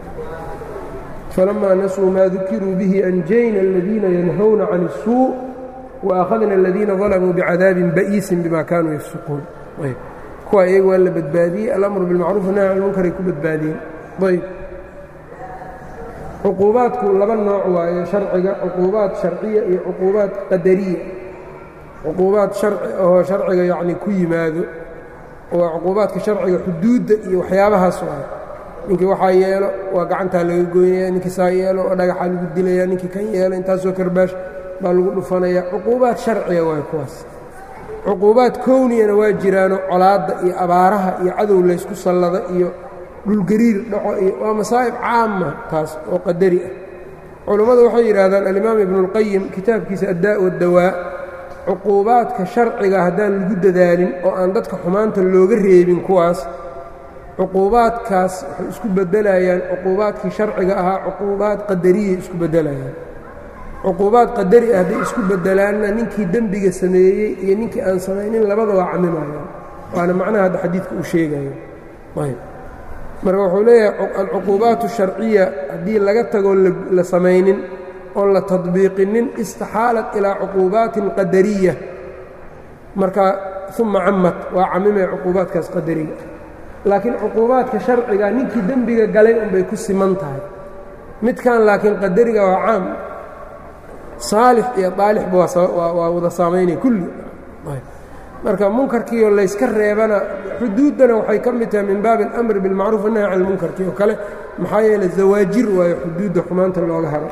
فلما نسوا ما ذكروا به أنجينا الذين ينهون عن السوء وأخذنا الذين ظلموا بعذاب بئيس بما كانوا يفسقون ayb kuwa iyaga waa la badbaadiyey alamru biاlmacruuf nahy can lmunkaray ku badbaadiyeen ayb cuquubaadku laba nooc waaye sharciga cuquubaad sharciya iyo cuquubaad qadariya cuquubaad harci oo sharciga yacni ku yimaado waa cuquubaadka sharciga xuduudda iyo waxyaabahaas waaye ninkii waxaa yeelo waa gacantaa laga goynaya ninkii saa yeelo oo dhagaxaa lagu dilaya ninkii kan yeelo intaasoo karbaash baa lagu dhufanaya cuquubaad sharciga waay kuwaas cuquubaad kowniyana waa jiraano colaadda iyo abaaraha iyo cadow laysku sallada iyo dhulgariir dhaco iyo waa masaa'ib caama taas oo qadari ah culummadu waxay yidhaahdaan alimaam ibnuulqayim kitaabkiisa addaa' waddawaa cuquubaadka sharciga haddaan lagu dadaalin oo aan dadka xumaanta looga reebin kuwaas cuquubaadkaas waxay isku beddelayaan cuquubaadkii sharciga ahaa cuquubaad qadariyay isku beddelayaan cuquubaad qadari ah hadday isku beddelaanna ninkii dembiga sameeyey iyo ninkii aan samaynin labada waa camimayaan waana macnaha hadda xadiidka uu sheegayo ayb marka wuxuu leeyahay alcuquubaat sharciya haddii laga tagoo la samaynin oon la tadbiiqinin istaxaalat ilaa cuquubaatin qadariya marka uma camad waa camimay cuquubaadkaas qadariga laakiin cuquubaadka sharciga ninkii dembiga galay unbay ku siman tahay midkan laakiin qadariga waa caam saalix iyo daalixba waa wada saamaynaya kulli marka munkarkiioo layska reebana xuduuddana waxay ka mid tahay min baabi alamri bilmacruuf wannahy can lmunkarkii oo kale maxaa yeele zawaajir waayo xuduudda xumaanta looga haro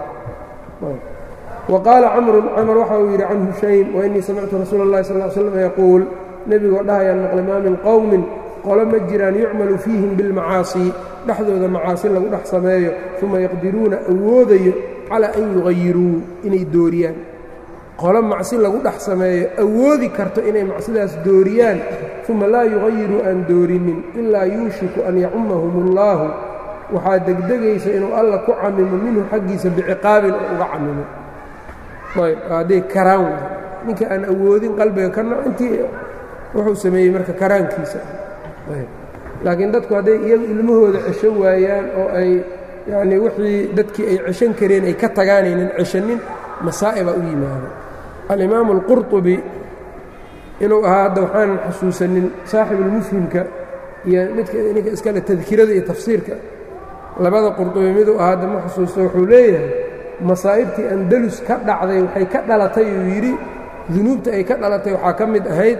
wa qaala camrun camar waxa uu yidhi can hushaym wainii samictu rasuula اllahi sal l slam yaquul nebigoo dhahayaan maqlay maa min qowmin qolo ma jiraan yucmalu fiihim bilmacaasi dhexdooda macaasi lagu dhex sameeyo uma yaqdiruuna awoodayo calaa an yugayiruu inay dooriyaan qolo macsi lagu dhex sameeyo awoodi karto inay macsidaas dooriyaan uma laa yugayiruu aan doorinin ilaa yuushiku an yacumahum اllaahu waxaa degdegaysa inuu alla ku camimo minhu xaggiisa biciqaabin oo uga camimo ayb hadday karaan ninka aan awoodin qalbiga kana intii wuxuu sameeyey marka karaankiisa laakiin dadku hadday iyagu ilmahooda cesho waayaan oo ay yacnii wixii dadkii ay ceshan kareen ay ka tagaanaynan ceshanin masaa'ibaa u yimaado alimaamu alqurطubi inuu ahaa hadda waxaanan xusuusanin saaxibulmufhimka iyo midka ninka iskale tadkirada iyo tafsiirka labada qurطubi miduu ahaa hadda ma xusuusto wuxuu leeyahay masaa'ibtii andalus ka dhacday waxay ka dhalatay uu yidhi dunuubta ay ka dhalatay waxaa ka mid ahayd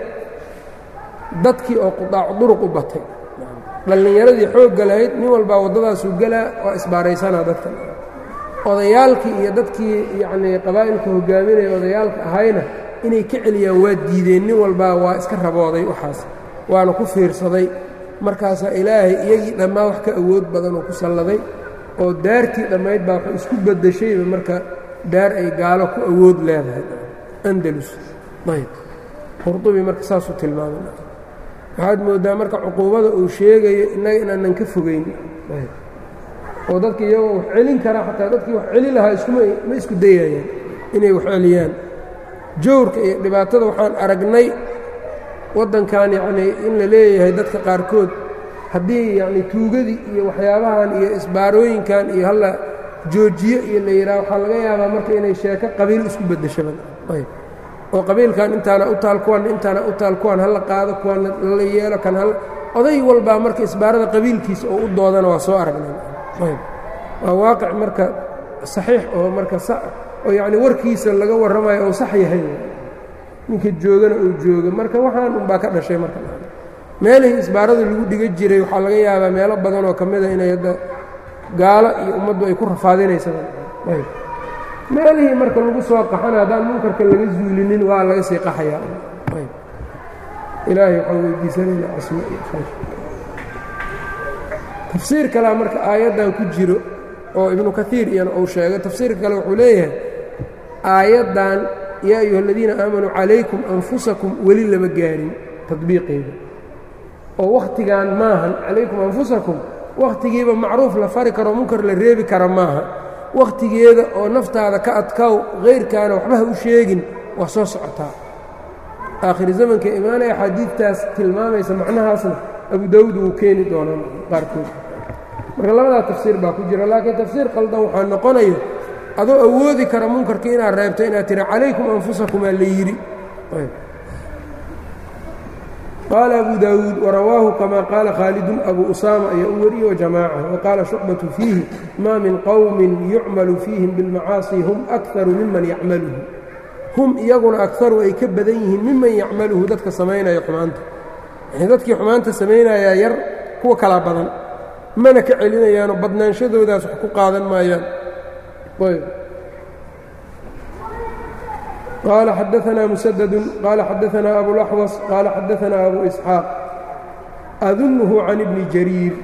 dadkii oo qudaacu duruq u batay dhallinyaradii xoogga lahayd nin walbaa waddadaasuu gelaa waa isbaaraysanaa dadka odayaalkii iyo dadkii yacnii qabaa'ilka hogaaminaya odayaalka ahayna inay ka celiyaan waa diideen nin walbaa waa iska rabooday waxaas waana ku fiirsaday markaasaa ilaahay iyagii dhammaa wax ka awood badan oo ku salladay oo daartii dhammayd baa waxay isku beddeshayba marka daar ay gaalo ku awood leedahay andalus ayb qurdubi marka saasuu tilmaamay waxaad mooddaa marka cuquubada uu sheegayo innaga inaanan ka fogayn oo dadka iyagoo wax celin karaa xataa dadkii wax celi lahaa iskuma ma isku dayayaan inay wax celiyaan jawrka iyo dhibaatada waxaan aragnay waddankan yacnii in la leeyahay dadka qaarkood haddii yacnii tuugadii iyo waxyaabahan iyo isbaarooyinkan iyo halla joojiyo iyo la yidhaha waxaa laga yaabaa marka inay sheeko qabiil isku beddeshaban ayb oo qabiilkan intaana u taal kuwan intaana u taal kuwan hala qaado kuwan la yeelo kan hal oday walbaa marka isbaarada qabiilkiisa oo u doodana waa soo aragnay waa waaqic marka saxiix oo marka oo yacni warkiisa laga warramayo ou sax yahay ninka joogana uu jooga marka waxaan unbaa ka dhashay marka meelihii isbaarada lagu dhiga jiray waxaa laga yaabaa meelo badan oo ka mida inay hadda gaalo iyo ummaddu ay ku rafaadinaysaan meelihii marka lagu soo qaxana haddaan munkarka laga zuulinin waa laga sii qaxayaa ilaahay waxaan weydiisanayna casmo iyo khayr tafsiir kalea marka aayaddan ku jiro oo ibnu kaiir iyana uu sheegay tafsiirka kale wuxuu leeyahay aayaddan yaa ayuha aladiina aamanuu calaykum anfusakum weli lama gaarin tadbiiqeeda oo wakhtigan maahan calaykum anfusakum wakhtigiiba macruuf la fari karo munkar la reebi kara maaha wakhtigeeda oo naftaada ka adkow hayrkaana waxba ha u sheegin waa soo socotaa aakhiri zamanka imaanaya axaadiidtaas tilmaamaysa macnahaasna abu daawuud wuu keeni doonaa qaarkood marka labadaa tafsiir baa ku jira laakiin tafsiir qaldan waxaa noqonayo adoo awoodi kara munkarka inaad reebto inaad tiri calaykum anfusakumaa la yidhi qaala abu daawuud warawaahu kamaa qaala khaalidun abu usaama ayaa u wariye wajamaaca waqaala shucbatu fiihi maa min qowmin yucmalu fiihim bilmacaasi hum akaru miman yacmaluhu hum iyaguna akaru ay ka badan yihiin miman yacmaluhu dadka samaynaya xumaanta yani dadkii xumaanta samaynayaa yar kuwa kalaa badan mana ka celinayaano badnaanshadoodaas wax ku qaadan maayaan qaala xadaanaa musadadu qaala xadaanaa abulaxwas qaala xadaanaa abu isxaaq adunhu can ibni jariir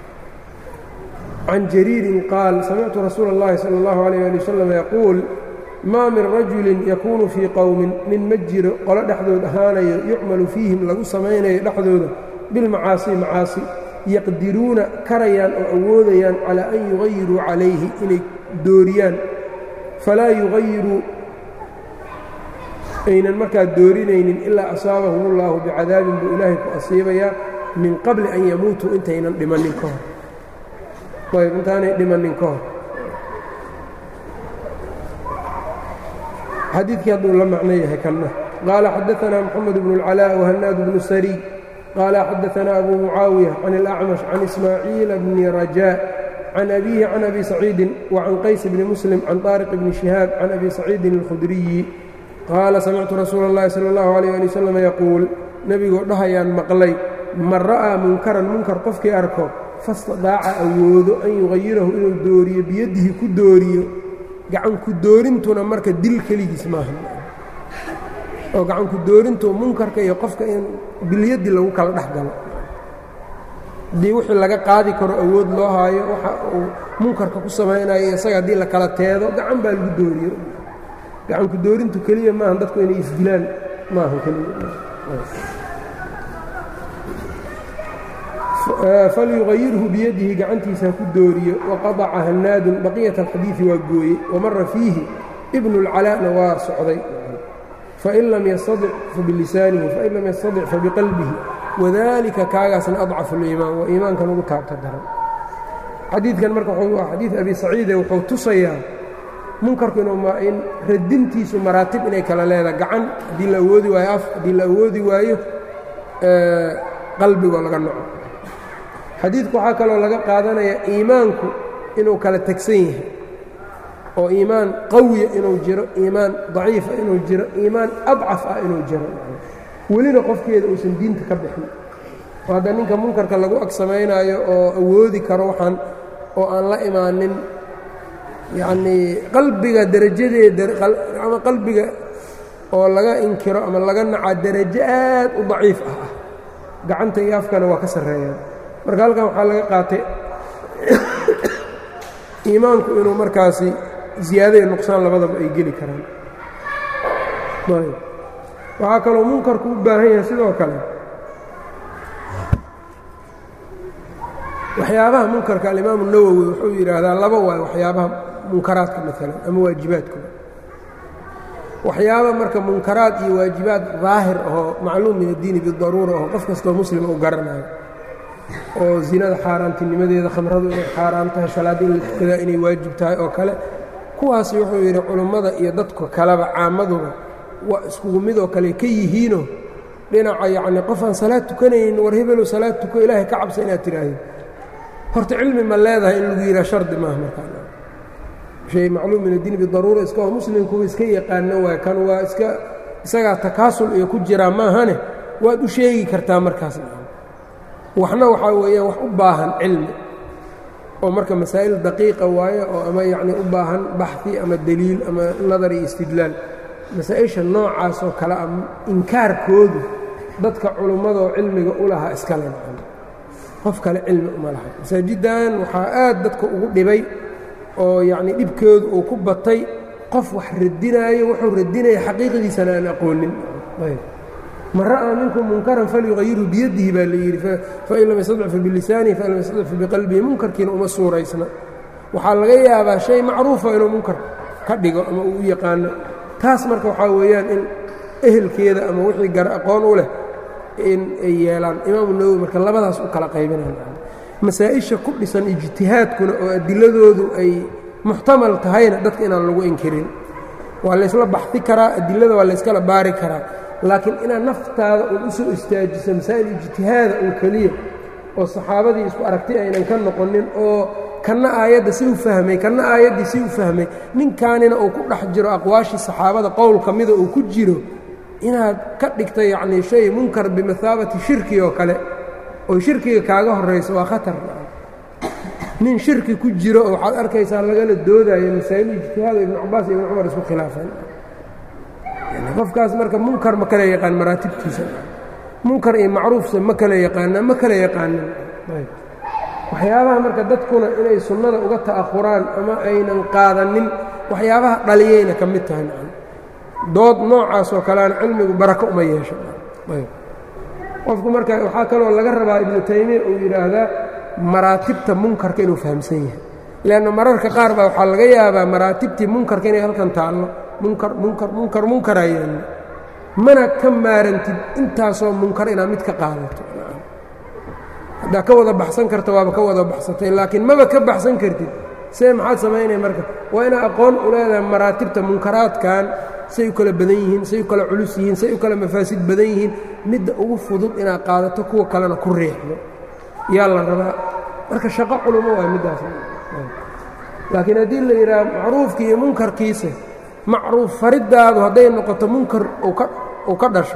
can jariirin qaal samictu rasuula اllahi salى اllahu alayh ali wasalam yaquul maa min rajulin yakuunu fii qowmin nin ma jiro qolo dhexdood ahaanayo yucmalu fiihim lagu samaynayo dhexdooda bilmacaasi macaasi yaqdiruuna karayaan oo awoodayaan calaa an yugayiruu calayhi inay dooriyaan falaa yugayiruu aynan markaa doorinaynin ilaa asaabahum ullahu bicadaabin buu ilaahay ku asiibayaa min qabli an yamuutuu intaynan dhimannin ka hor ayb intaanay dhimannin ka hor xadiidkii hadduu la macno yahay kanna qaala xadaanaa moxamed bnu اlcalaa wahanaad bnu sariy qaala xadaanaa abu mucaawiya can اlacmash can ismaaciila bni rajaa can abiihi can abi saciidin wacan qays bni muslim can طaariq bni shihaab can abi saciidin اlkhudriyi qaala samictu rasuula اllahi salى اllahu alيyh ali wasalam yaquul nebigoo dhahayaan maqlay man ra'aa munkaran munkar qofkii arko fastadaaca awoodo an yugayirahu inuu dooriyo biyadihi ku dooriyo gacanku doorintuna marka dil keligiis maaha oo gacanku doorintu munkarka iyo qofka in bilyadi lagu kala dhex galo haddii wixii laga qaadi karo awood loo haayo waxa uu munkarka ku samaynayo isaga haddii la kala teedo gacan baa lagu dooriyo gacanku doorintu keliya maaha dadku inay isdilaan maaha keliya falyugayirhu biyadihi gacantiisa ha ku dooriyo waqadaca hanaadun baqiyat alxadiidi waa gooye wamara fiihi ibnu اlcalaa'na waa socday fain lam yastadic fabilisaanihi fain lam yastadic fabiqalbihi wadalika kaagaasna adcafu اliimaan waa iimaankan ugu taabta daran xadiidkan marka waa xadiid abi saciide wuxuu tusayaa munkarku in radintiisu maraatib inay kala leedahay gacan haddii la awoodi waayo af haddii la awoodi waayo qalbigoo laga noco xadiidku waxaa kaloo laga qaadanaya iimaanku inuu kala tegsan yahay oo iimaan qawiya inuu jiro iimaan daciifa inuu jiro iimaan adcaf ah inuu jiro welina qofkeeda uusan diinta ka bixin oo hadda ninka munkarka lagu ag samaynaayo oo awoodi karo waxaan oo aan la imaanin yacnii qalbiga derajadeeda ama qalbiga oo laga inkiro ama laga nacaa derajo aad u daciif ah ah gacanta iyo afkana waa ka sarreeyaan marka halkan waxaa laga qaatay iimaanku inuu markaasi ziyaado iyo nuqsaan labadaba ay geli karaan waxaa kaloo munkarku u baahan yahay sidoo kale waxyaabaha munkarka alimaamu nawowi wuxuu yidhaahdaa laba waay waxyaabaha munkaraadka maalan ama waajibaadkooda waxyaaba marka munkaraad iyo waajibaad daahir ahoo macluum min addiini bidaruura oo qof kastoo muslima u garanayo oo zinada xaaraantinimadeeda khamradu inay xaaraan tahay salaadda in la tukadaa inay waajib tahay oo kale kuwaasi wuxuu yidhi culummada iyo dadka kaleba caamaduba waa iskugu midoo kale ka yihiinoo dhinaca yacnii qof aan salaad tukanaynin war hebelow salaad tuko ilaahay ka cabsa inaad tidhaahdo horta cilmi ma leedahay in lagu yidhaha shardi maaha markaa shay macluum min addiin bidaruura iska oo muslimkuba iska yaqaano waay kan waa iska isagaa takaasul iyo ku jiraa maahane waad u sheegi kartaa markaas waxna waxaa weeyaan wax u baahan cilmi oo marka masaa'il daqiiqa waaye oo ama yacnii u baahan baxi ama deliil ama nadar iyo istidlaal masaa-isha noocaas oo kale a inkaarkoodu dadka culummadoo cilmiga u lahaa iskale qof kale cilmi uma laha masaajiddan waxaa aad dadka ugu dhibay oo yacnii dhibkoodu uu ku batay qof wax radinaayo wuxuu radinaya xaqiiqadiisana aan aqoonin man ra'aa minkum munkaran falyuqayirhu biyadihi baa la yidhi fain lam yastadcifu bilisaanihi fain lam yastadcifu biqalbihi munkarkiina uma suuraysna waxaa laga yaabaa shay macruufa inuu munkar ka dhigo ama uu u yaqaano taas marka waxaa weeyaan in ehelkeeda ama wixii gar aqoon u leh in ay yeelaan imaamu nawowi marka labadaas u kala qaybinaya masaa-isha ku dhisan ijtihaadkuna oo adiladoodu ay muxtamal tahayna dadka inaan lagu inkirin waa laysla baxi karaa adilada waa layskala baari karaa laakiin inaad naftaada uun u soo istaajiso masaa'il ijtihaada oo keliya oo saxaabadii isku aragti aynan ka noqonin oo kanna aayadda si u fahmay kanna aayaddii si u fahmay ninkaanina uu ku dhex jiro aqwaashii saxaabada qowl ka mida uu ku jiro inaad ka dhigta yacnii shay munkar bimathaabati shirki oo kale oo shirkiga kaaga horrayso waa khatar nin shirki ku jiro oo waxaad arkaysaa lagala doodayo masaa'il ijtihaada ibnu cabaas iyo ibnu cumar isku khilaafeen qofkaas marka munkar ma kala yaqaan maraatibtiisa munkar iyo macruufsa ma kala yaqaana ma kala yaqaanin waxyaabaha marka dadkuna inay sunnada uga ta'ahuraan ama aynan qaadanin waxyaabaha dhaliyayna ka mid tahay dood noocaas oo kaleana cilmigu barako uma yeesho qofku marka waxaa kaloo laga rabaa ibnu taymiya uu yidhaahdaa maraatibta munkarka inuu fahamsan yahay leanna mararka qaar baa waxaa laga yaabaa maraatibtii munkarka inay halkan taallo munkar munkar munkar munkaraa yeelno mana ka maarantid intaasoo munkar inaad mid ka qaadato haddaa ka wada baxsan karta waaba ka wada baxsatay laakiin maba ka baxsan kartid see maxaad samaynaya marka waa inaa aqoon u leedahay maraatibta munkaraadkan say u kala badan yihiin say u kala culus yihiin say u kala mafaasid badan yihiin midda ugu fudud inaad qaadato kuwa kalena ku riixdo yaa la rabaa marka shaqo culumo waa middaas laakiin haddii la yidhaha macruufkii iyo munkarkiisa macruuf fariddaadu hadday noqoto munkar uu ka dhasho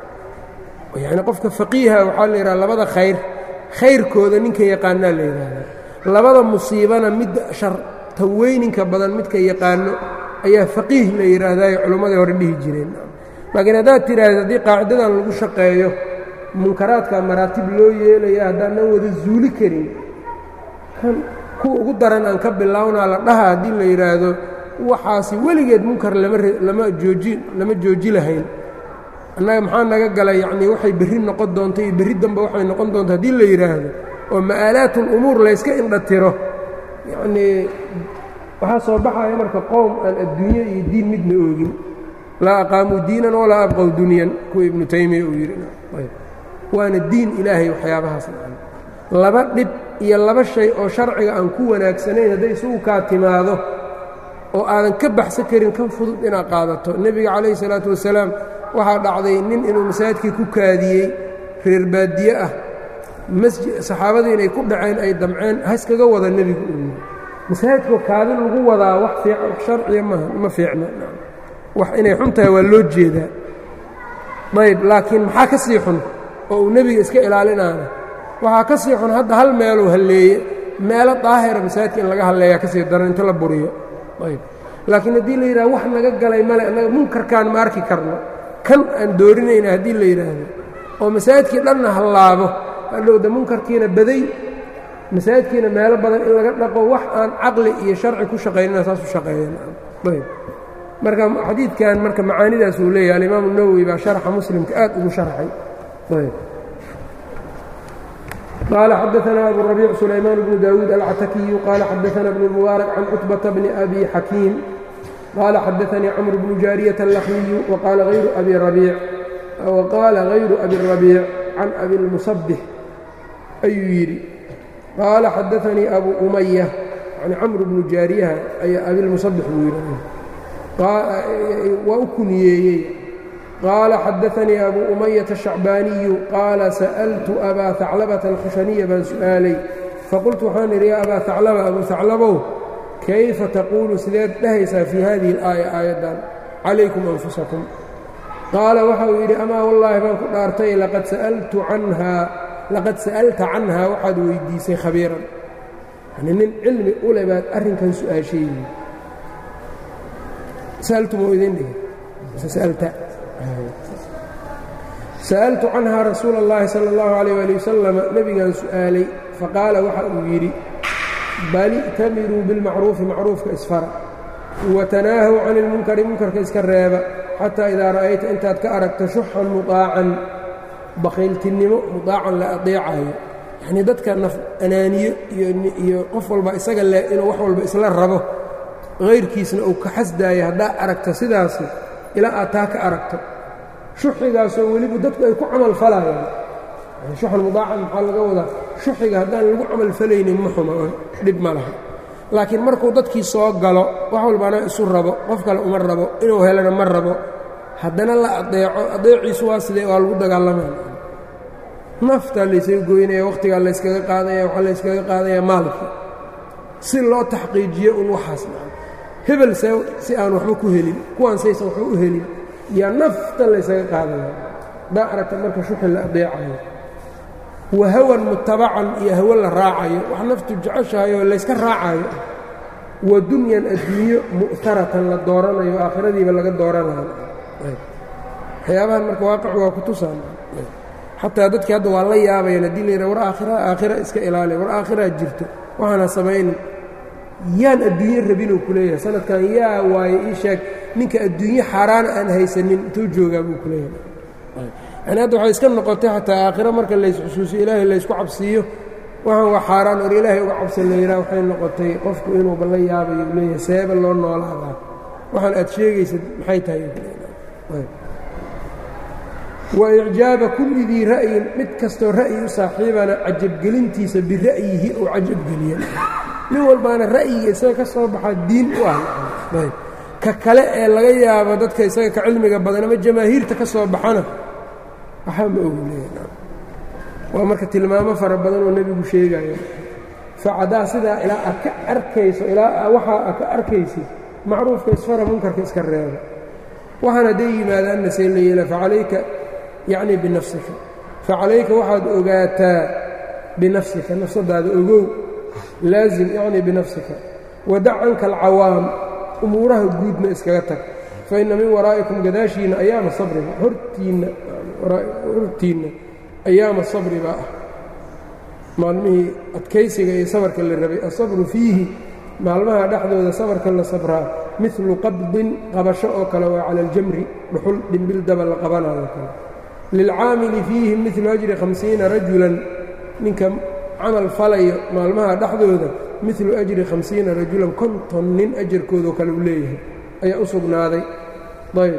yacni qofka faqiiha waxaa la yidhaha labada khayr khayrkooda ninka yaqaanaa la yidhaahdaa labada musiibana midda sharta weyninka badan midka yaqaano ayaa faqiih la yidhaahdayo culimmadii hore dhihi jireen laakiin haddaad tidhaahdo haddii qaacidadan lagu shaqeeyo munkaraadka maraatib loo yeelaya haddaanan wada zuuli karin kan kuwa ugu daran aan ka bilownaa la dhaha haddii la yidhaahdo waxaasi weligeed munkar lama jooji lama jooji lahayn annaga maxaa naga galay yacnii waxay berri noqon doonto iyo berri dambe waxay noqon doonto haddii la yidhaahdo oo ma'aalaat ulumuur layska indhatiro yacnii waxaa soo baxaya marka qowm aan adduunyo iyo diin midna oogin laa aqaamuu diinan walaa abqow dunyan kuwa ibnu taymiya uu yidhi waana diin ilaahay waxyaabahaas laba dhib iyo laba shay oo sharciga aan ku wanaagsanayn hadday isugu kaa timaado oo aadan ka baxsan karin kan fudud inaad qaadato nebiga calayhi salaatu wasalaam waxaa dhacday nin inuu masaajidkii ku kaadiyey reer baadiye ah masjid saxaabadii inay ku dhaceen ay damceen haskaga wada nebigu u yii masaajidkoo kaadin lagu wadaa wax fiican wax sharciya maaha ma fiicna wax inay xun tahay waa loo jeedaa ayb laakiin maxaa ka sii xun oo uu nebiga iska ilaalinaana waxaa ka sii xun hadda hal meeluu halleeye meelo daahira masaajidka in laga halleeyaa ka sii daran inta la buriyo ayb laakiin haddii la yidhaha wax naga galay male annaga munkarkaan ma arki karno kan aan doorinayna haddii la yidhaahdo oo masaajidkii dhanna hallaabo hadhowda munkarkiina baday masaajidkiina meelo badan in laga dhaqo wax aan caqli iyo sharci ku shaqaynina saas u shaqeeyeen ayb marka xadiidkan marka macaanidaas uu leeyahay alimaamu nawowi baa sharxa muslimka aad ugu sharxay ayb قال xdثna أbو الربيع سليمان بن داود العتكي قال xdثna بن المبارك عن cتبة بن أbي حكيم قال xdثnي cمر بن جاaرية اللخمي وqال غyر أbي ربيع وqاala غayر أbي الربيع عن أbي المصبح ayuu yidhi qاala xdثnيi أbو أمyة يعني cمر بن جاaريha ayaa أbي المصبح buu yidhi waa u kuniyeeyey qaala xadaanii abuu umayata shacbaaniyu qaala sa'altu abaa haclabata alkhushaniya baan su'aalay faqultu waxaan idhi yaa abaa haclaba abuu haclabow kayfa taquulu sideed dhahaysaa fii hadihi alaaya aayaddan calaykum anfusakum qaala waxa uu yidhi amaa wallaahi baan ku dhaartay laqad sa'altu canhaa laqad sa'alta canhaa waxaad weydiisay khabiiran yani nin cilmi u le baad arrinkan su-aasheeyi sa'altu muu idin dhihi sa'alta sa'altu canhaa rasuula اllahi salى اllahu عalيyه ali wasalam nebigaan su'aalay faqaala waxa uu yidhi bal i'tamiruu bilmacruufi macruufka isfara watanaahaw can ilmunkari munkarka iska reeba xataa idaa ra'ayta intaad ka aragto shuxan mudaacan bakhayltinnimo mudaacan la adeecayo yacnii dadka naf anaaniyo iyo qof walba isaga le inuu wax walba isla rabo hayrkiisna uu ka xasdaayo haddaa aragto sidaasi ilaa aad taa ka aragto shuxigaasoo weliba dadku ay ku camal falayaan shuxan mudaacan maxaa laga wadaa shuxiga haddaan lagu camal falaynin ma xuma oo dhib ma laha laakiin markuu dadkii soo galo wax walbana isu rabo qof kale uma rabo inuu helana ma rabo haddana la adeeco adeeciisu waa sidee waa lagu dagaalamaya naftaa laysaga goynaya wakhtigaa layskaga qaadaya waxaa layskaga qaadaya maalkii si loo taxqiijiyo un waxaas hebel se si aan waxba ku helin kuwaan saysan waxba u helin yaa nafta laysaga qaadaya haddaa aragta marka shuxi la adeecayo wa hawan mutabacan iyo hawo la raacayo wax naftu jeceshahay oo layska raacayo wa dunyan adduunyo mu'taratan la dooranayo aakhiradiiba laga dooranayo waxyaabahan marka waaqicu waa ku tusaan xataa dadkii hadda waa la yaabayaan haddii la yidhaha war aakhira aakhira iska ilaaliya war aakhiraa jirto waxaana samaynin yaan adduunyo rabinuu ku leeyahay sanadkan yaa waaye ii sheeg ninka adduunyo xaaraana aan haysanin intuu joogaa buu ku leeyahay yani hadda waxay iska noqotay xataa aakhiro marka laysxusuusiyo ilaahay laysku cabsiiyo waxaan waa xaaraan or ilaahay uga cabsan la yidhaha waxay noqotay qofku inuuba la yaabayo u leeyahay seeba loo noolaadaa waxaan aad sheegaysad maxay tahay wa icjaaba kulli dii ra'yin mid kastoo ra'yi u saaxiibana cajabgelintiisa bira'yihi ou cajabgeliya nin walbaana ra'yiga isaga ka soo baxaa diin u ah ka kale ee laga yaabo dadka isaga ka cilmiga badan ama jamaahiirta ka soo baxana waxaa ma ogu leeya waa marka tilmaamo fara badan oo nebigu sheegayo facadaa sidaa ilaa aad ka arkayso ilaa waxaa aad ka arkaysid macruufka isfara munkarka iska reeba waxaan hadday yimaadaanna see la yeela facalayka yacni binafsika facalayka waxaad ogaataa binafsika nafsadaada ogow laazim yacni binafsika wadac canka alcawaam umuuraha guudna iskaga tag fa inna min waraa'ikum gadaashiinna ayaama sabriba hortiinna hortiinna ayaama sabri baa ah maalmihii adkaysiga iyo sabarka la rabay asabru fiihi maalmaha dhexdooda sabarka la sabraa milu qabdin qabasho oo kale waa cala aljamri dhuxul dhimbil daba la qabanayo kale lilcaamili fiihi milu ajri hamsiina rajulan ninka camal falayo maalmaha dhexdooda milu ajri hamsiina rajulan konton nin ajarkoodoo kale uu leeyahay ayaa u sugnaaday ayb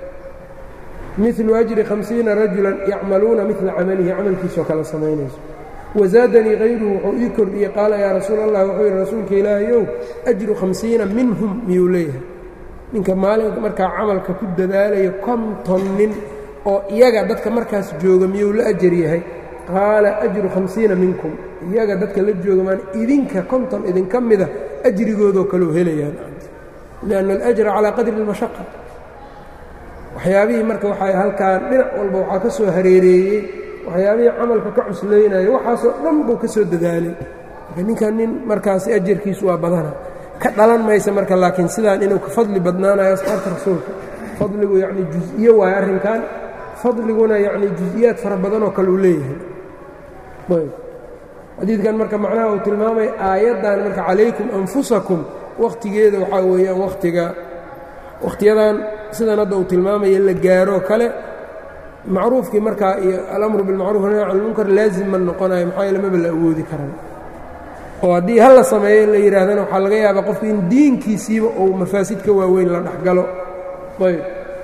milu ajri hamsiina rajulan yacmaluuna mila camalihi camalkiisoo kale samaynayso wazaadanii hayruhu wuxuu ii kordhiyey qaala yaa rasuul allah wuxuu yidhi rasuulka ilaahayow ajru hamsiina minhum miyuu leeyahay ninka maalinka markaa camalka ku dadaalayo konton nin oo iyaga dadka markaas jooga miyuu la ajar yahay qaala ajru hamsiina minkum iyaga dadka la jooga maan idinka konton idinka mida ajrigoodoo kaleu helayaan lianna alajra calaa qadri اlmashaqa waxyaabihii marka waxay halkaan dhinac walba waxaa ka soo hareereeyey waxyaabihii camalka ka cuslaynaya waxaasoo dhan buu ka soo dadaalay marka ninkan nin markaasi ajarkiisu waa badana ka dhalan maysa marka laakiin sidaan inuu ka fadli badnaanayo asxaabta rasuulka fadligu yacni jus-iyo waayo arrinkan fadliguna yacni jus-iyaad fara badanoo kale uu leeyahay ayb xadiidkan marka macnaha uu tilmaamaya aayaddan marka calaykum anfusakum wakhtigeeda waxaa weeyaan wakhtiga wakhtiyadan sidan hadda uu tilmaamaya la gaaroo kale macruufkii markaa iyo alamru bilmacruf nahy can lmunkar laazim ma noqonayo maxaa yeele maba la awoodi karan oo haddii hal la sameeyo in la yidhaahdana waxaa laga yaabaa qofku in diinkiisiiba uu mafaasid ka waaweyn la dhexgalo ayb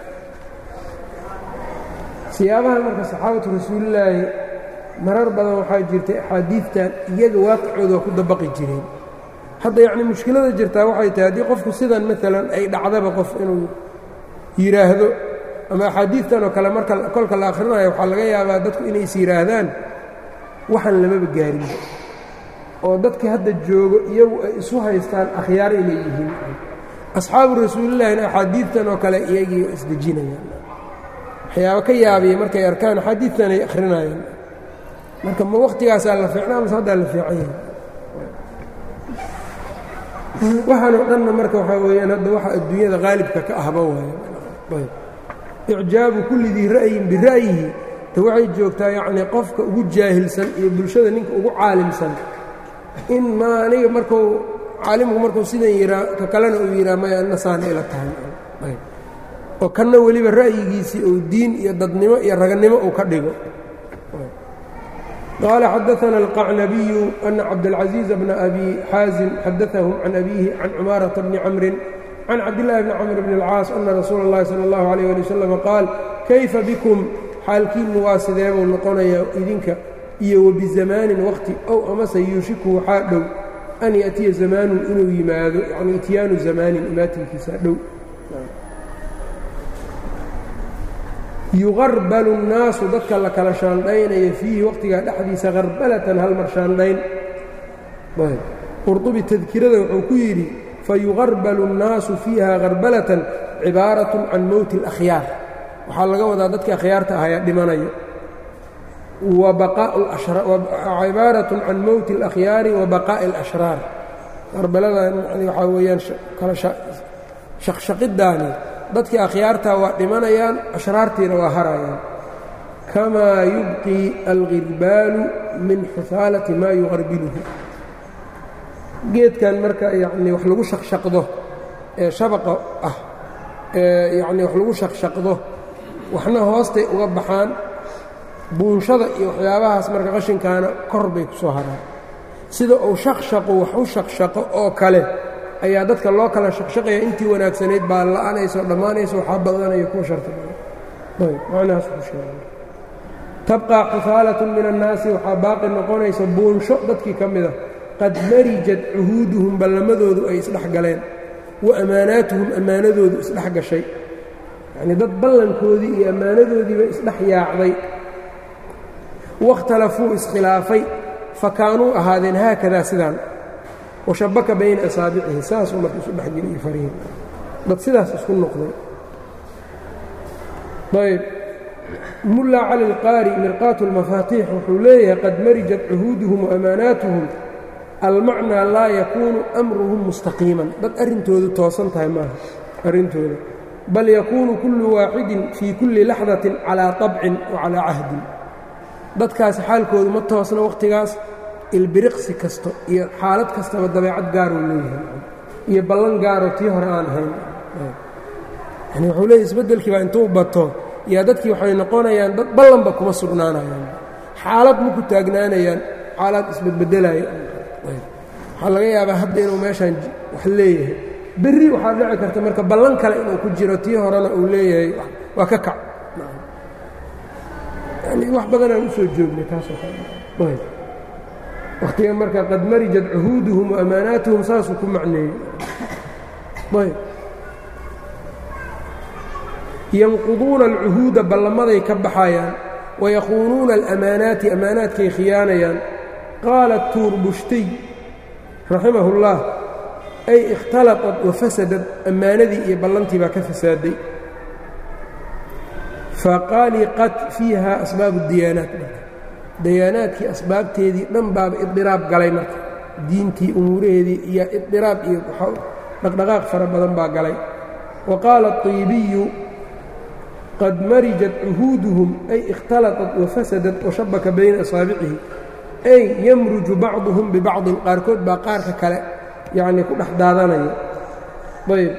siyaabaha marka saxaabatu rasuulillaahi marar badan waxaa jirtay axaadiidtan iyaga waaqicooda waa ku dabaqi jireen hadda yacni mushkilada jirtaa waxay tahay haddii qofku sidan maalan ay dhacdaba qof inuu yidhaahdo ama axaadiidtan oo kale marka kolka la akhrinayo waxaa laga yaabaa dadku inay is yidhaahdaan waxaan lamaba gaarin oo dadkii hadda joogo iyagu ay isu haystaan akhyaar inay yihiin asxaabu rasuulillahina axaadiidtan oo kale iyagii isdejinayaan waxyaaba ka yaabiya markay arkaan axaadiidtan ay akhrinayaan marka ma waktigaasaa la fiicnaa mase haddaa la fiican yahay waxaanoo dhanna marka waxaa weeyaan hadda waxa adduunyada qaalibka ka ahba waayo icjaabu kulli dii ra'yin bira'yihi ta waxay joogtaa yacnii qofka ugu jaahilsan iyo bulshada ninka ugu caalimsan in ma aniga markuu caalimku markuu sidan yihaa ka kalena uu yidhaha maya anna saana ila tahay oo kanna weliba ra'yigiisii uu diin iyo dadnimo iyo raganimo uu ka dhigo qaala xadaana alqacnabiyu ana cabdاlcaزiiz bna abi xaazim xadaahum can abiihi can cumaarata bni camrin can cabdillaahi bni camr bni اlcaas ana rasuula اllahi salى اllahu alayh ali wasalam qaal kayfa bikum xaalkiinnu waa sideebuu noqonayaa idinka iyo wabizamaanin waqti ow amase yuushiku waxaa dhow an ya'tiya zamaanun inuu yimaado yani ityaanu zamaanin imaatinkiisa dhow yuqarbalu الnaasu dadka la kala shaandhaynaya fiihi waqtigaa dhexdiisa qarbalatan halmar shaandhayn qurطubi tadkirada wuxuu ku yidhi fayuqarbalu الnaasu fiiha qarbalatan cibaaraة can mowti اlأkhyaar waxaa laga wadaa dadkii akhyaarta ahayaa dhimanayo cibaaraة can mowti اlأkhyaari wa baqaa'i اlأshraar qarbaladan waxaa weeyaan kala shaqshaqidaani dadkii akhyaartaa waa dhimanayaan ashraartiina waa harayaan kamaa yubqii algirbaalu min xusaalati maa yuqarbiluhu geedkan marka yacnii wax lagu shaqshaqdo ee shabaqa ah ee yacnii wax lagu shaqshaqdo waxna hoostay uga baxaan buunshada iyo waxyaabahaas marka qashinkaana kor bay ku soo haraan sida uu shaqshaqu wax u shaqshaqo oo kale ayaa dadka loo kala shaqshaqaya intii wanaagsanayd baa la'anaysa oo dhammaanaysa waxaa badanaya kuwa sharta badan macnahaas ku sheegay tabqaa xusaalatun min annaasi waxaa baaqi noqonaysa buunsho dadkii ka mida qad marijat cuhuuduhum ballamadoodu ay isdhex galeen wa ammaanaatuhum ammaanadoodu isdhex gashay yacnii dad ballankoodii iyo ammaanadoodiiba isdhex yaacday wakhtalafuu iskhilaafay fa kaanuu ahaadeen haakadaa sidaan washabaka bayna asaabicihi saasuu marka isu dhexgeliyey farihin dad sidaas isku noqday ayb mulla cali اlqaari mirqaatu اlmafaatiix wuxuu leeyahay qad marijat cuhuuduhum waamaanaatuhum almacnaa laa yakuunu amruhum mustaqiiman dad arrintoodu toosan tahay maaha arrintooda bal yakuunu kullu waaxidin fii kulli laxdatin calaa طabcin wa calaa cahdin dadkaasi xaalkoodu ma toosna wakhtigaas ilbiriqsi kasto iyo xaalad kastaba dabeecad gaaruu leeyahay iyo ballan gaaroo tii hore aan ahayn yani wuxuu leeyahy isbeddelkiiba intuu bato yaa dadkii waxay noqonayaan dad ballanba kuma sugnaanayaan xaalad ma ku taagnaanayaan xaalad isbedbedelaya waxaa laga yaabaa hadda inuu meeshaan wax leeyahay berri waxaa dhici karta marka ballan kale inuu ku jiro tii horena uu leeyahay waa ka kac yani wax badanaan usoo joognay taasoo kale wakhtiga marka qad marijat cuhuuduhum waamaanaatuhum saasuu ku macneeyey ayb yanquduuna alcuhuuda ballamaday ka baxayaan wayakuunuuna alamaanaati amaanaadkay khiyaanayaan qaala tuurbushtiy raximahu اllah ay ikhtalaطat wafasadad ammaanadii iyo ballantii baa ka fasaaday faqaliqat fiiha asbaabu اdiyaanaat dayaanaadkii asbaabteedii dhan baaba idiraab galay marka diintii umuuraheedii iyo idiraab iyo dhaqdhaqaaq fara badan baa galay wa qaala الطiibiyu qad marijat cuhuuduhum ay ikhtalaطat wafasadat washabaka bayna asaabicihi ay yamruju bacduhum bibacdin qaarkood baa qaarka kale yacnii ku dhex daadanaya ayb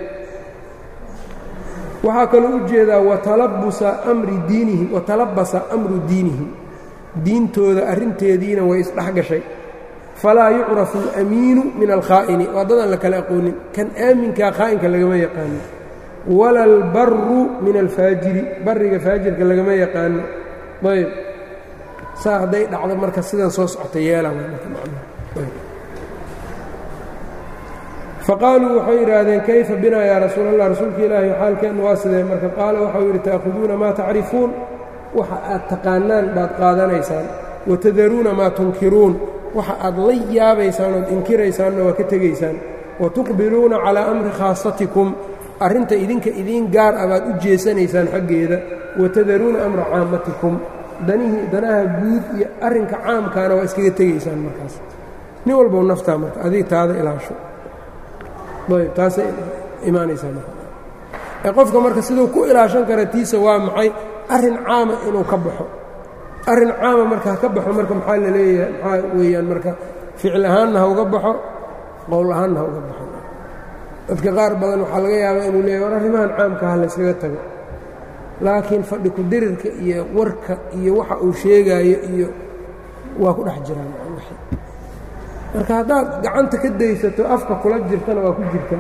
waxaa kaloo u jeedaa watalabusa amri diinihim watalabasa amru diinihim diintooda arrinteediina way isdhex gashay falaa yucrafu alamiinu min alkhaa'ini waa dadaan la kala aqoonin kan aaminkaa khaa'inka lagama yaqaano wala albaru min alfaajiri barriga faajirka lagama yaqaano ayb saa hadday dhacdo marka sidan soo socota yeelaan faqaaluu waxay yidhaahdeen kayfa binaa yaa rasuul allah rasuulka ilaahi xaalkeennu waa sidee marka qaala waxau yidhi ta'khuduuna maa tacrifuun waxa aad taqaanaan baad qaadanaysaan watadaruuna maa tunkiruun waxa aad la yaabaysaan ood inkiraysaanna waa ka tegaysaan wa tuqbiluuna calaa amri khaasatikum arrinta idinka idiin gaar ah baad u jeesanaysaan xaggeeda watadaruuna amra caamatikum danihii danaha guud iyo arrinka caamkaana waa iskaga tegaysaan markaas nin walbow naftaa marka adig taada ilaasho ayb taasay imaanaysaa marka ee qofka marka siduu ku ilaashan kara tiisa waa maxay arrin caama inuu ka baxo arrin caama marka ha ka baxo marka maxaa la leeyahay maxaa weeyaan marka ficil ahaanna ha uga baxo qowl ahaanna ha uga baxo dadka qaar badan waxaa laga yaabaa inuu leeyahy war arrimahan caamka ha layskaga tago laakiin fadhi ku-dirirka iyo warka iyo waxa uu sheegaayo iyo waa ku dhex jiraan marka haddaad gacanta ka daysato afka kula jirtana waa ku jirtaa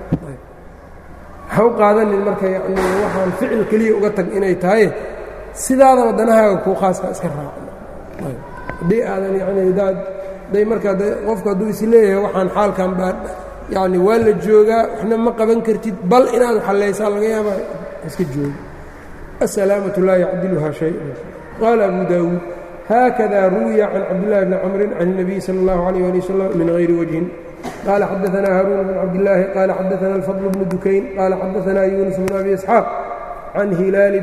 ha u qaadanin marka yani waxaan ficil keliya uga tag inay tahay sidaadaba danahaaga kuu khaaska iska raaca haddii aadan yani daad day markaa qofku hadduu is leeyahay waxaan xaalkan baa yani waa la joogaa waxna ma qaban kartid bal inaad xallaysaa laga yaaba iska joogo asalaamatu laa yacdiluhaa shay qaala abu daawuud haakada ruwiya can cabdillahi bni camrin can الnabiy salى اllahu عalيh ali wasalam min hayri wajhin qala xadaثna haaruun bn cabdillaahi qala xadaثna alfadl bnu dukayn qala xadaثna yunus bn abi isxaaq can hilaali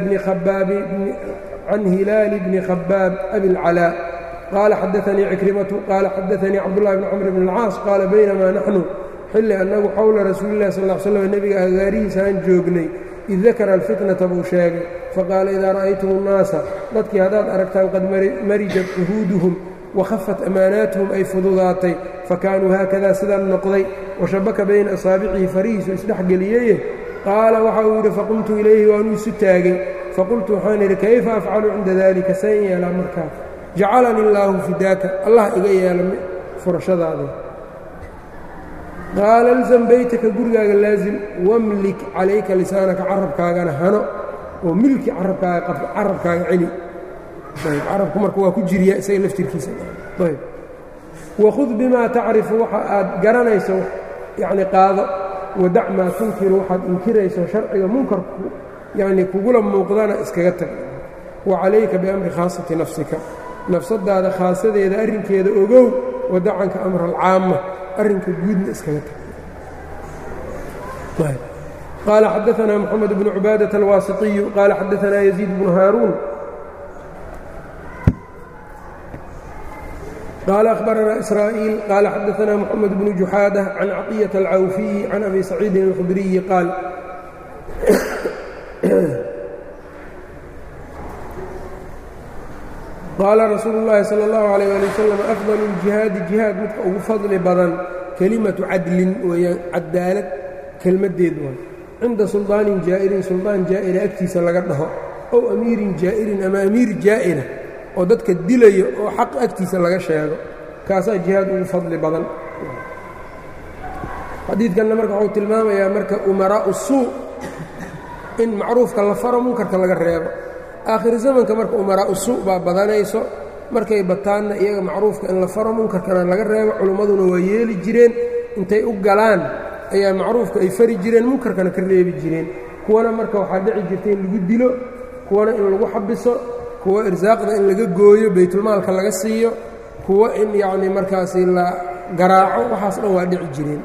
bni khabaab abi اlcalaa qala xadaثanii cikrimatu qala xadaثanii cabdullahi bn camr bn اlcaas qaala baynama naxnu xilli annagu xowla rasuuli illahi sal slam nebiga agaarihiisaan joognay id dakara alfitnata buu sheegay faqaala idaa ra'aytum الnaasa dadkii haddaad aragtaan qad marijat cuhuuduhum wakhafat amaanaatuhum ay fududaatay fakaanuu haakadaa sidaan noqday washabaka bayna asaabicihi farihiisu isdhexgeliyeye qaala waxa uu yidhi faqumtu ilayhi waanuu isu taagay faqultu waxaan idhi kayfa afcalu cinda dalika sayn yeelaa markaa jacalanii illaahu fidaaka allah iga yeela furashadaada qaala ilzam beytaka gurigaaga laazim wamlik calayka lisaanaka carabkaagana hano oo milki carabkaaga carabkaaga celi carabku marka waa ku jiriya isaga laftirkiisa ayb wakhud bimaa tacrifu waxa aad garanayso yacni qaado wadac maa tunkiru waxaad inkirayso sharciga munkarku yacni kugula muuqdana iskaga tag wa calayka biamri khaasati nafsika nafsadaada khaasadeeda arrinkeeda ogow wadacanka amra alcaama arrinka guudna iskaga tag qaala xadaثna mxamed bnu cubaadaة alwaasiطiyu qaala xadaثna yaziid bnu haaruun qaala akhbarana israa'iil qaala xadaثna mxamed bnu juxaadة can caطiyaة alcawfiyi can abi saciidin اlkhudriyi qaal qaala rasuulu اllaahi salى اllahu عalيyه ali wasalam afdal اljihaadi jihaad midka ugu fadli badan kelimatu cadlin weeyaan cadaalad kelmaddeed waay cinda suldaanin jaa'irin suldaan jaa'ira agtiisa laga dhaho ow amiirin jaa'irin ama amiir jaa'ira oo dadka dilayo oo xaq agtiisa laga sheego kaasaa jihaad ugu fadli badan xadiidkanna marka wuxuu tilmaamayaa marka umaraa'u suu in macruufka la faro munkarka laga reebo aakhir zamanka marka umaraa'u suu baa badanayso markay bataanna iyaga macruufka in la faro munkarkana laga reebo culimmaduna waa yeeli jireen intay u galaan ayaa macruufka ay fari jireen munkarkana ka reebi jireen kuwana marka waxaa dhici jirta in lagu dilo kuwana in lagu xabiso kuwa irsaaqda in laga gooyo baytulmaalka laga siiyo kuwa in yacni markaasi la garaaco waxaas dhan waa dhici jireen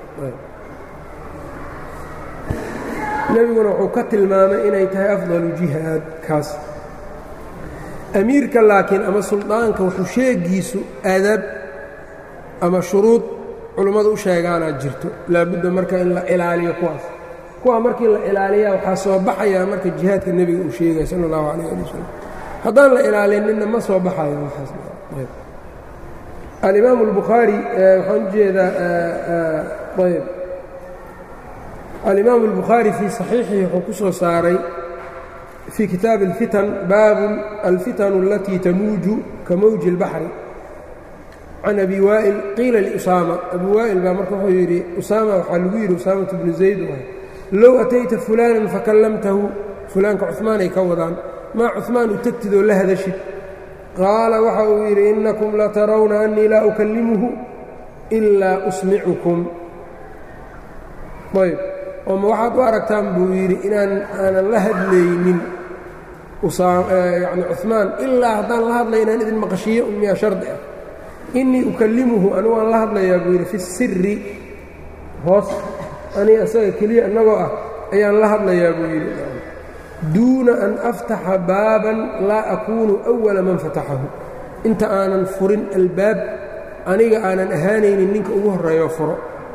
nebiguna wuxuu ka tilmaamay inay tahay afdalu jihaad kaas amiirka laakiin ama suldaanka wuxuu sheegiisu aadaab ama shuruud culummadu u sheegaanaa jirto laabudda marka in la ilaaliyo kuwaas kuwaa markii la ilaaliyaa waxaa soo baxayaa marka jihaadka nebiga uu sheegaya sala allahu calayh ali wasalam haddaan la ilaalinina ma soo baxayo waxaas alimaamu albukhaari waxaan u jeedaa ayb alimaamu albukhaari fii saxiixihi wuxuu ku soo saaray fii kitaabi alfitan baabun alfitanu alatii tamuuju ka mawji اlbaxri can abi waa'il qiila liusaama abi waa'il baa marka wuxuu yidhi usaama waxaa lagu yidhi usaamatu bnu zayd waay low atayta fulaanan fakallamtahu fulaanka cumaanay ka wadaan maa cumaan u tegtid oo la hadashid qaala waxa uu yidhi innakum latarawna annii laa ukallimuhu ilaa usmicukum ayb ooma waxaad u aragtaan buu yidhi inaan aanan la hadlaynin yani cumaan ilaa haddaan la hadlay inaan idin maqashiyo miyaa shardi ah innii ukallimuhu anigu aan la hadlayaa buu yidhi fi siri hoos aniga isaga keliya innagoo ah ayaan la hadlayaa buu yidhi duuna an aftaxa baaban laa akuunu أwala man fataxahu inta aanan furin albaab aniga aanan ahaanaynin ninka ugu horreeyo furo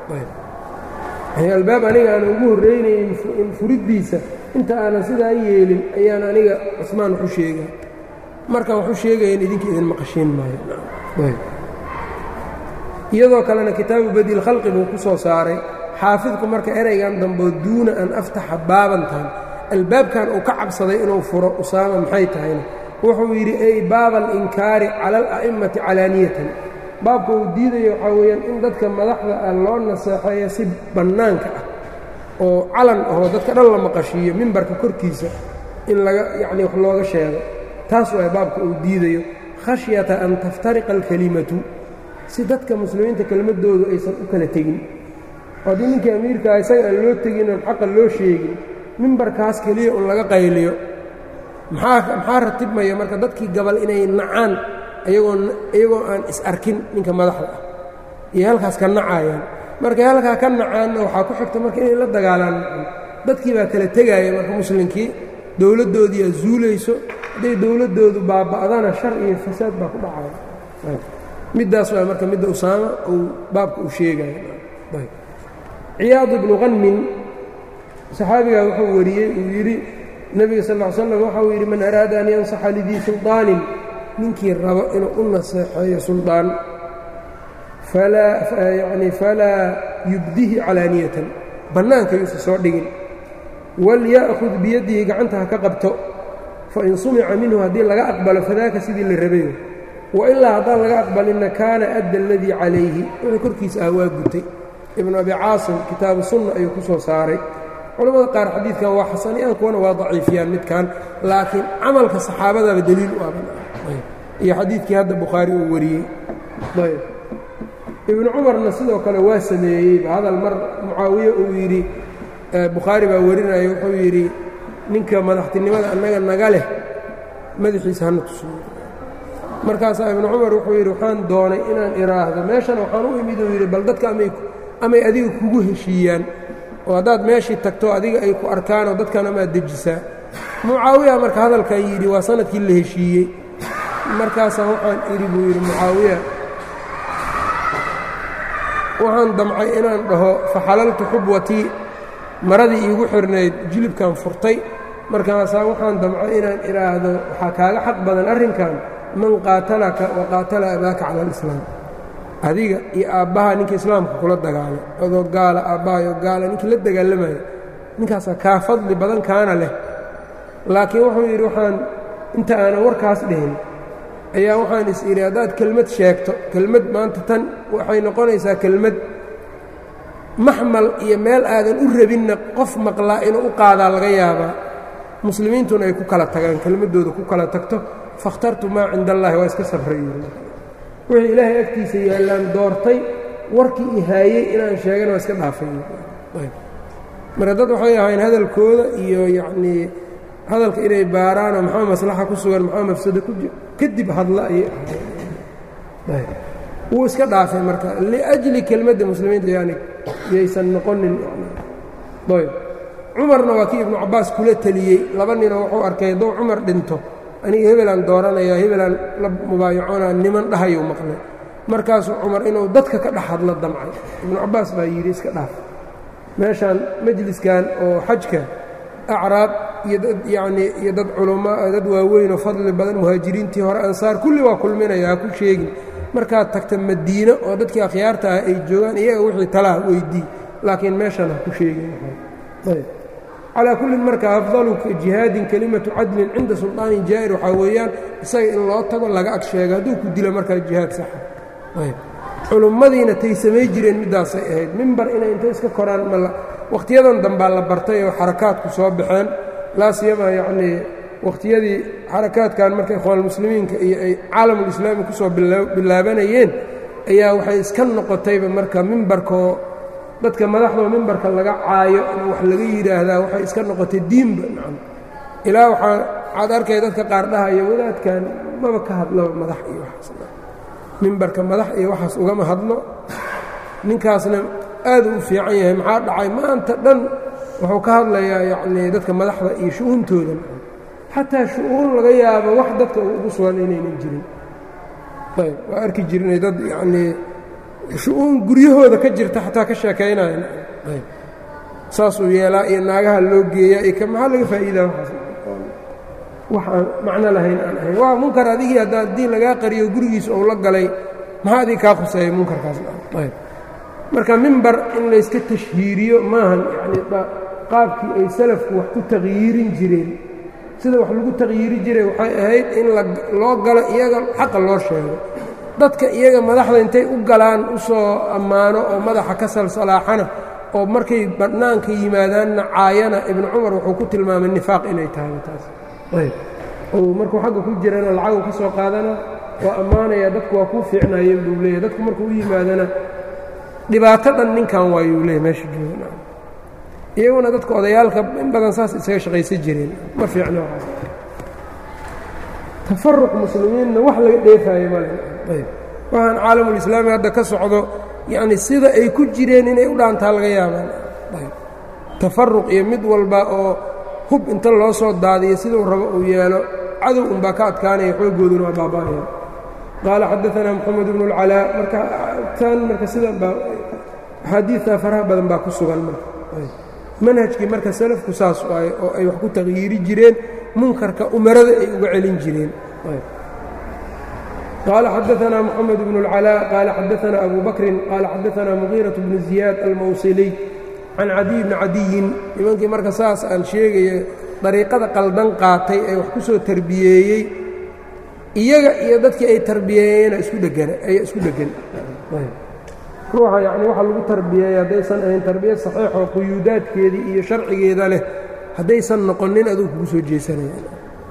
albaab aniga aanan ugu horreynaynin furiddiisa inta aanan sidaa yeelin ayaan aniga cusmaan waxu sheegaa markaan waxu sheegayan idinka idin maqashiin maayo iyadoo kalena kitaabu badi lkhalqi buu ku soo saaray xaafidku marka eraygan damboo duuna an aftaxa baabantan albaabkan uu ka cabsaday inuu furo usaama maxay tahayna wuxuu yidhi ay baaba alinkaari cala ala'immati calaaniyatan baabka uu diidayo waxaa weeyaan in dadka madaxda ah loo naseexeeyo si bannaanka ah oo calan ahoo dadka dhan la maqashiiyo mimbarka korkiisa in laga yacnii wax looga sheego taas waay baabka uu diidayo khashyata an taftariqa alkelimatu si dadka muslimiinta kelmaddoodu aysan u kala tegin haddii ninkii amiirkaa isaga aan loo tegin oon xaqa loo sheegin mimbarkaas keliya un laga qayliyo maxaa maxaa ratibmaya marka dadkii gabal inay nacaan ayagoo iyagoo aan is arkin ninka madaxda ah iyo halkaas ka nacayaan markay halkaa ka nacaanna waxaa ku xigta marka inay la dagaalaan dadkii baa kala tegaaya marka muslimkii dowladdoodii aa zuulayso hadday dowladdoodu baaba'dana shar iyo fasaad baa ku dhacaya middaas waa marka midda usaama uu baabka uu sheegaya ciyaad ibnu qanmin saxaabigaa wuxuu wariyey uu yidhi nebiga sal ll ly slam waxauu yidhi man araada an yansaxa lidii suldaanin ninkii rabo inuu u naseexeeyo suldaan yani falaa yubdihi calaaniyatan bannaanka yuusa soo dhigin walya'khud biyadihi gacanta ha ka qabto fain sumica minhu haddii laga aqbalo fadaaka sidii la rabayo wailaa haddaan laga aqbalinna kaana adda aladii calayhi wixii korkiisa ah waa gutay ibnu abi caasim kitaabu sunna ayuu ku soo saaray culamada qaar xadiidkan waa xasaniyaan kuwana waa daciifiyaan midkan laakiin camalka saxaabadaba deliil u abiyo xadiidkii hadda bukhaari uu wariyey ayb ibnu cumarna sidoo kale waa sameeyeyba hadal mar mucaawiye uu yidhi bukhaari baa warinaya wuxuu yidhi ninka madaxtinimada annaga naga leh madaxiisa hana tusuyo markaasaa ibnu cumar wuxuu yidhi waxaan doonay inaan idhaahdo meeshana waxaan u imid uu yidhi bal dadka amay adiga kugu heshiiyaan oo haddaad meeshii tagto adiga ay ku arkaanoo dadkan amaad dejisaa mucaawiya marka hadalkan yidhi waa sanadkii la heshiiyey markaasaa waxaan idhi buu yidhi mucaawiya waxaan damcay inaan dhaho faxalaltu xubwatii maradii iigu xirnayd jilibkan furtay markaasaa waxaan damcay inaan idhaahdo waxaa kaaga xaq badan arrinkan man qaatalaka wa qaatala abaaka cala alislaam adiga iyo aabbaha ninka islaamka kula dagaalo adoo gaala aabbahayo gaala ninkii la dagaalamaya ninkaasaa kaa fadli badan kaana leh laakiin wuxuu yidhi waxaan inta aanan warkaas dhihin ayaa waxaan is idhi haddaad kelmad sheegto kelmad maanta tan waxay noqonaysaa kelmad maxmal iyo meel aadan u rabinna qof maqlaa inuu u qaadaa laga yaabaa muslimiintuna ay ku kala tagaan kelmaddooda ku kala tagto fakhtartu maa cinda allaahi waa iska sabray wixii ilaahay agtiisa yaallaan doortay warkii i haayey inaan sheegana waa iska dhaafay marka dad waxay ahayn hadalkooda iyo yacnii hadalka inay baaraanoo maxaa maslaxa ku sugan maxaa mafsado ku jir kadib hadla ayay ahayd wuu iska dhaafay marka liajli kelmadda muslimiinta yani yaysan noqonin ayb cumarna waa kii ibnu cabbaas kula teliyey laba ninoo wuxuu arkay hadduu cumar dhinto aniga hebelaan dooranayaa hebelaan la mubaayacoonaa niman dhahayuu maqlay markaasuu cumar inuu dadka ka dhex hadlo damcay ibnu cabbaas baa yidhi iska dhaaf meeshaan majliskan oo xajka acraab iyo dad yacnii iyo dad culama dad waaweynoo fadli badan muhaajiriintii hore ansaar kulli waa kulminaya ha ku sheegin markaad tagta madiino oo dadkii akhyaarta ah ay joogaan iyaga wixii talaha weydii laakiin meeshan ha ku sheegin calaa kullin marka afdalu jihaadin kelimatu cadlin cinda sulطaanin jaa'ir waxaa weeyaan isaga in loo tago laga ag sheego hadduu ku dilo markaa jihaad saxa culummadiina tay samay jireen middaasay ahayd mimbar inay inta iska koraan ma wakhtiyadan dambaa la bartay oo xarakaadku soo baxeen laa siyama yacnii wakhtiyadii xarakaadkan marka ikhwaanulmuslimiinka iyo ay caalamulislaami ku soo bilaabanayeen ayaa waxay iska noqotayba marka mimbarkoo dadka madaxdoo mimbarka laga caayo in wax laga yidhaahdaa waxay iska noqotay diinba nacam ilaa waxaa waxaad arkay dadka qaar dhahayo wadaadkan maba ka hadlaba madax iyo waxaas mimbarka madax iyo waxaas ugama hadlo ninkaasna aad u fiican yahay maxaa dhacay maanta dhan wuxuu ka hadlayaa yacnii dadka madaxda iyo shu-uuntooda xataa shu-uun laga yaabo wax dadka ugu sugan inaynan jirin ayb waa arki jirnay dad yacnii shu-uun guryahooda ka jirta xataa ka sheekaynaya ayb saasuu yeelaa iyo naagaha loo geeyaa iyo maxaa laga faa'iidaa waxaas wax aan macno lahayn aan ahayn waa munkar adigii haddaa haddii lagaa qariyo gurigiisa ou la galay maxaa adig kaa khuseeya munkarkaasna ayb marka mimbar in layska tashhiiriyo maahan yacni qaabkii ay salafku wax ku taqyiirin jireen sida wax lagu taqyiiri jiray waxay ahayd in loo galo iyaga xaqa loo sheego dadka iyaga madaxda intay u galaan u soo ammaano oo madaxa ka salsalaaxana oo markay bannaanka yimaadaanna caayana ibnu cumar wuxuu ku tilmaamay nifaaq inay tahay taas ayb ou markuu xagga ku jirana lacagu ka soo qaadana waa ammaanaya dadku waa kuu fiicnaayeen buu leeyahy dadku markuu u yimaadana dhibaato dhan ninkan waayuu leeyahy meesha jooga iyaguna dadka odayaalka in badan saas isaga shaqaysan jireen ma fiicno waxaas tafaruq muslimiinna wax laga dheefaayo male ayb waxaan caalamulislaami hadda ka socdo yacni sida ay ku jireen inay u dhaantaa laga yaabaan ayb tafaruq iyo mid walba oo hub inta loo soo daadiyo siduu rabo uu yeelo cadow unbaa ka adkaanaya xoogooduna waa baaba'aya qaala xadaanaa moxamed bnu اlcalaa marka tan marka sidan baa axaadiidtaa faraha badan baa ku sugan marka manhajkii marka salafku saas waaye oo ay wax ku taqyiiri jireen munkarka umarada ay uga celin jireen qaala xadaanaa moxamed bnu اlcalaa qaala xadaanaa abu bakrin qaala xadaanaa mugiiraة bnu ziyaad almawsiliy can cadiy bni cadiyin nimankii marka saas aan sheegaya dariiqada qaldan qaatay ee wax ku soo tarbiyeeyey iyaga iyo dadkii ay tarbiyeeyeyna isku dhegana ayaa isku dhegan ruuxa yacni waxa lagu tarbiyeeyey haddaysan ahayn tarbiya saxiixoo quyuudaadkeedii iyo sharcigeeda leh haddaysan noqonin aduu kugu soo jeesanayaan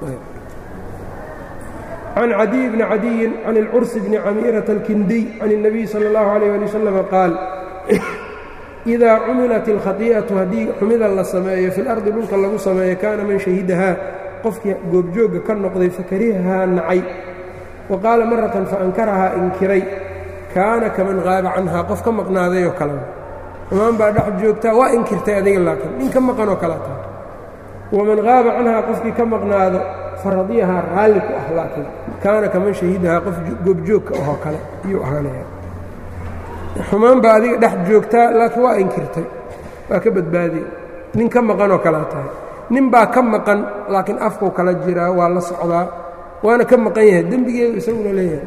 can cadiy bni cadiyin can ilcursi bni camiirata alkindiy can الnabiy salى اllahu عalيyه ali wasalam qaal idaa cumilat اlkhati'atu haddii xumida la sameeyo fi lardi dhulka lagu sameeyo kaana man shahidahaa qofkii goobjoogga ka noqday fakarihahaa nacay wa qaala maratan faankarahaa inkiray kaana kaman qaaba canhaa qof ka maqnaaday oo kalea xumaan baa dhex joogtaa waa inkirtay adiga laakiin nin ka maqanoo kala taha waman qaaba canhaa qofkii ka maqnaado faradiyahaa raalli ku ah laakiin kaana kaman shahidahaa qof goobjoogka ahoo kale iyuu ahaanaya xumaan baa adiga dhex joogtaa laakiin waa inkirtay waa ka badbaadiye nin ka maqanoo kalea tahay nin baa ka maqan laakiin afkuu kala jiraa waa la socdaa waana ka maqan yahay dembigeedu isaguna leeyahay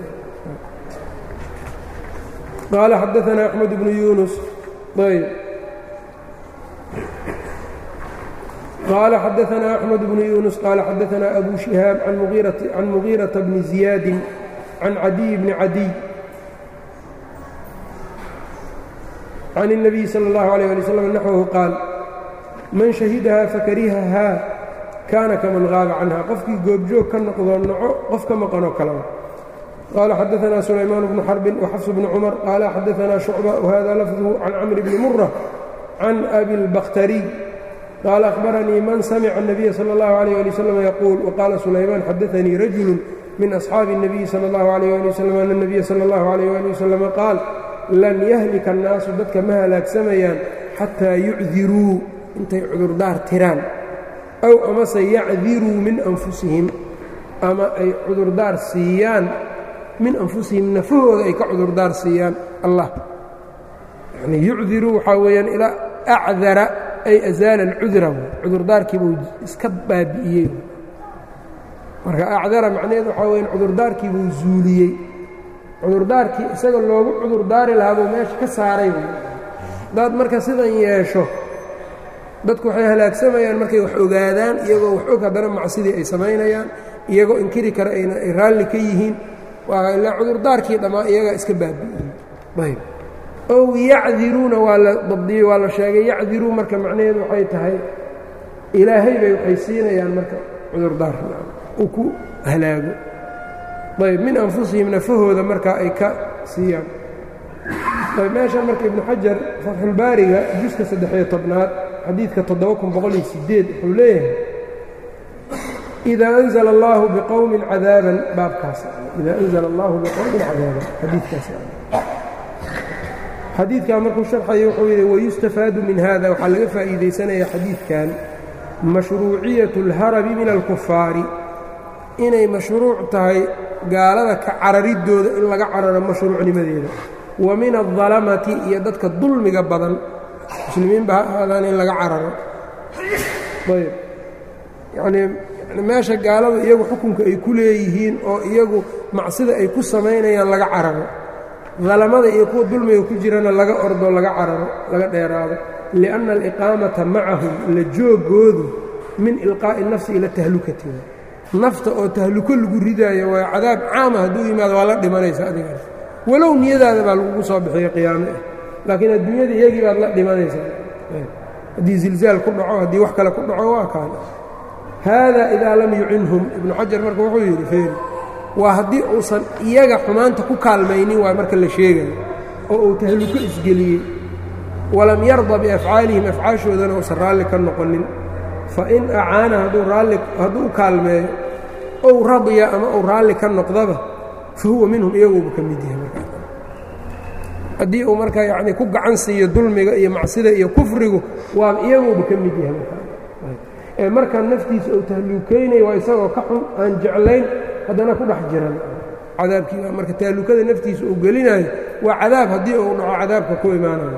qaala xadaanaa axmed bnu yuunus ayb qaala xadaanaa axmed bnu yuunus qaala xadaanaa abu shihaab can mugiirata bni ziyaadin can cadiy bni cadiy can الnabiy salى اllahu عalيه ali wslam naxwahu qaal man shahidahaa fakarihahaa kaana kaman qaaba canha qofkii goobjoog ka noqdoo naco qof ka maqanoo kaleba qaala xadaanaa sulaymaan bnu xarbin waxafs bni cumar qaala xadaanaa shucba whada lafduhu can camri bni mura can abi اlbakhtariy qaala akhbaranii man samica الnabiya salى اllahu عalيه ali wslam yaquul waqaala sulaymaan xadaanii rajulu min asxaabi الnabiyi salى اllahu عalيh ali wslam ana الnabiya salى اllahu عalيh ali wasalam qaal lan yahlika annaasu dadka ma halaagsamayaan xataa yucdiruu intay cudurdaar tiraan ow amase yacdiruu min anfusihim ama ay cudurdaar siiyaan min anfusihim nafahooda ay ka cudurdaar siiyaan allah yani yucdiruu waxaa weeyaan ilaa acdara ay azaala alcudra cudurdaarkiibuu iska baabi'iyey marka acdara macnaheed waxaa weyaan cudurdaarkiibuu zuuliyey cudurdaarkii isaga loogu cudurdaari lahaa buu meesha ka saaray haddaad marka sidan yeesho dadku waxay halaagsamayaan markay wax ogaadaan iyagoo wax og haddana macsidii ay samaynayaan iyagoo inkiri kara ayna ay raalli ka yihiin waa ilaa cudurdaarkii dhammaa iyagaa iska baabi'iyey ayb ow yacdiruuna waa la dabdiyey waa la sheegay yacdiruu marka macnaheedu waxay tahay ilaahay bay waxay siinayaan marka cudurdaar uu ku halaago ayb min anfusihim nafahooda markaa ay ka siiyaan meeshan marka ibnu xajar fatxulbaariga juska saddexiyo tobnaad xadiidka toddoba kun boqol iyo sideed wuxuu leeyahay idaa anzla allahu biqowmin cadaaban baabkaas idaa anzla allahu biqowmin cadaaban xadiidkaas xadiidkan markuu sharxayo wuxuu yidhi wayustafaadu min hada waxaa laga faa'iidaysanaya xadiidkan mashruuciyatu اlharabi min alkufaari inay mashruuc tahay gaalada ka cararidooda in laga cararo mashruucnimadeeda wa min aldalamati iyo dadka dulmiga badan muslimiinba ha ahaadaan in laga cararo ayb yanii meesha gaaladu iyagu xukunka ay ku leeyihiin oo iyagu macsida ay ku samaynayaan laga cararo dalamada iyo kuwa dulmiga ku jirana laga ordo laga cararo laga dheeraado lianna aliqaamata macahum la joogoodu min ilqaa'i nafsi ila tahlukati nafta oo tahluko lagu ridaayo waa cadaab caama hadduu yimaado waa la dhimanaysa adigaas walow niyadaada baa lagugu soo bixiyo qiyaame ah laakiin adduunyada iyagii baad la dhimanaysaa haddii zilzaal ku dhaco haddii wax kale ku dhaco waa kaan haada idaa lam yucinhum ibnu xajar marka wuxuu yidhi feeri waa haddii uusan iyaga xumaanta ku kaalmaynin waa marka la sheegayo oo uu tahluko isgeliyey walam yarda biafcaalihim afcaashoodana uusan raalli ka noqonin fa in acaana hadduu raalli hadduu u kaalmeeyo ow radiya ama uu raalli ka noqdaba fa huwa minhum iyaguuba ka mid yahay markaa haddii uu markaa yacnii ku gacan siiyo dulmiga iyo macsida iyo kufrigu waa iyaguuba ka mid yahay markaa ee markaa naftiisa uu tahluukaynaya waa isagoo ka xun aan jeclayn haddana ku dhex jiran cadaabkii baa marka tahlukada naftiisa uu gelinayo waa cadaab haddii uu dhaco cadaabka ku imaanayo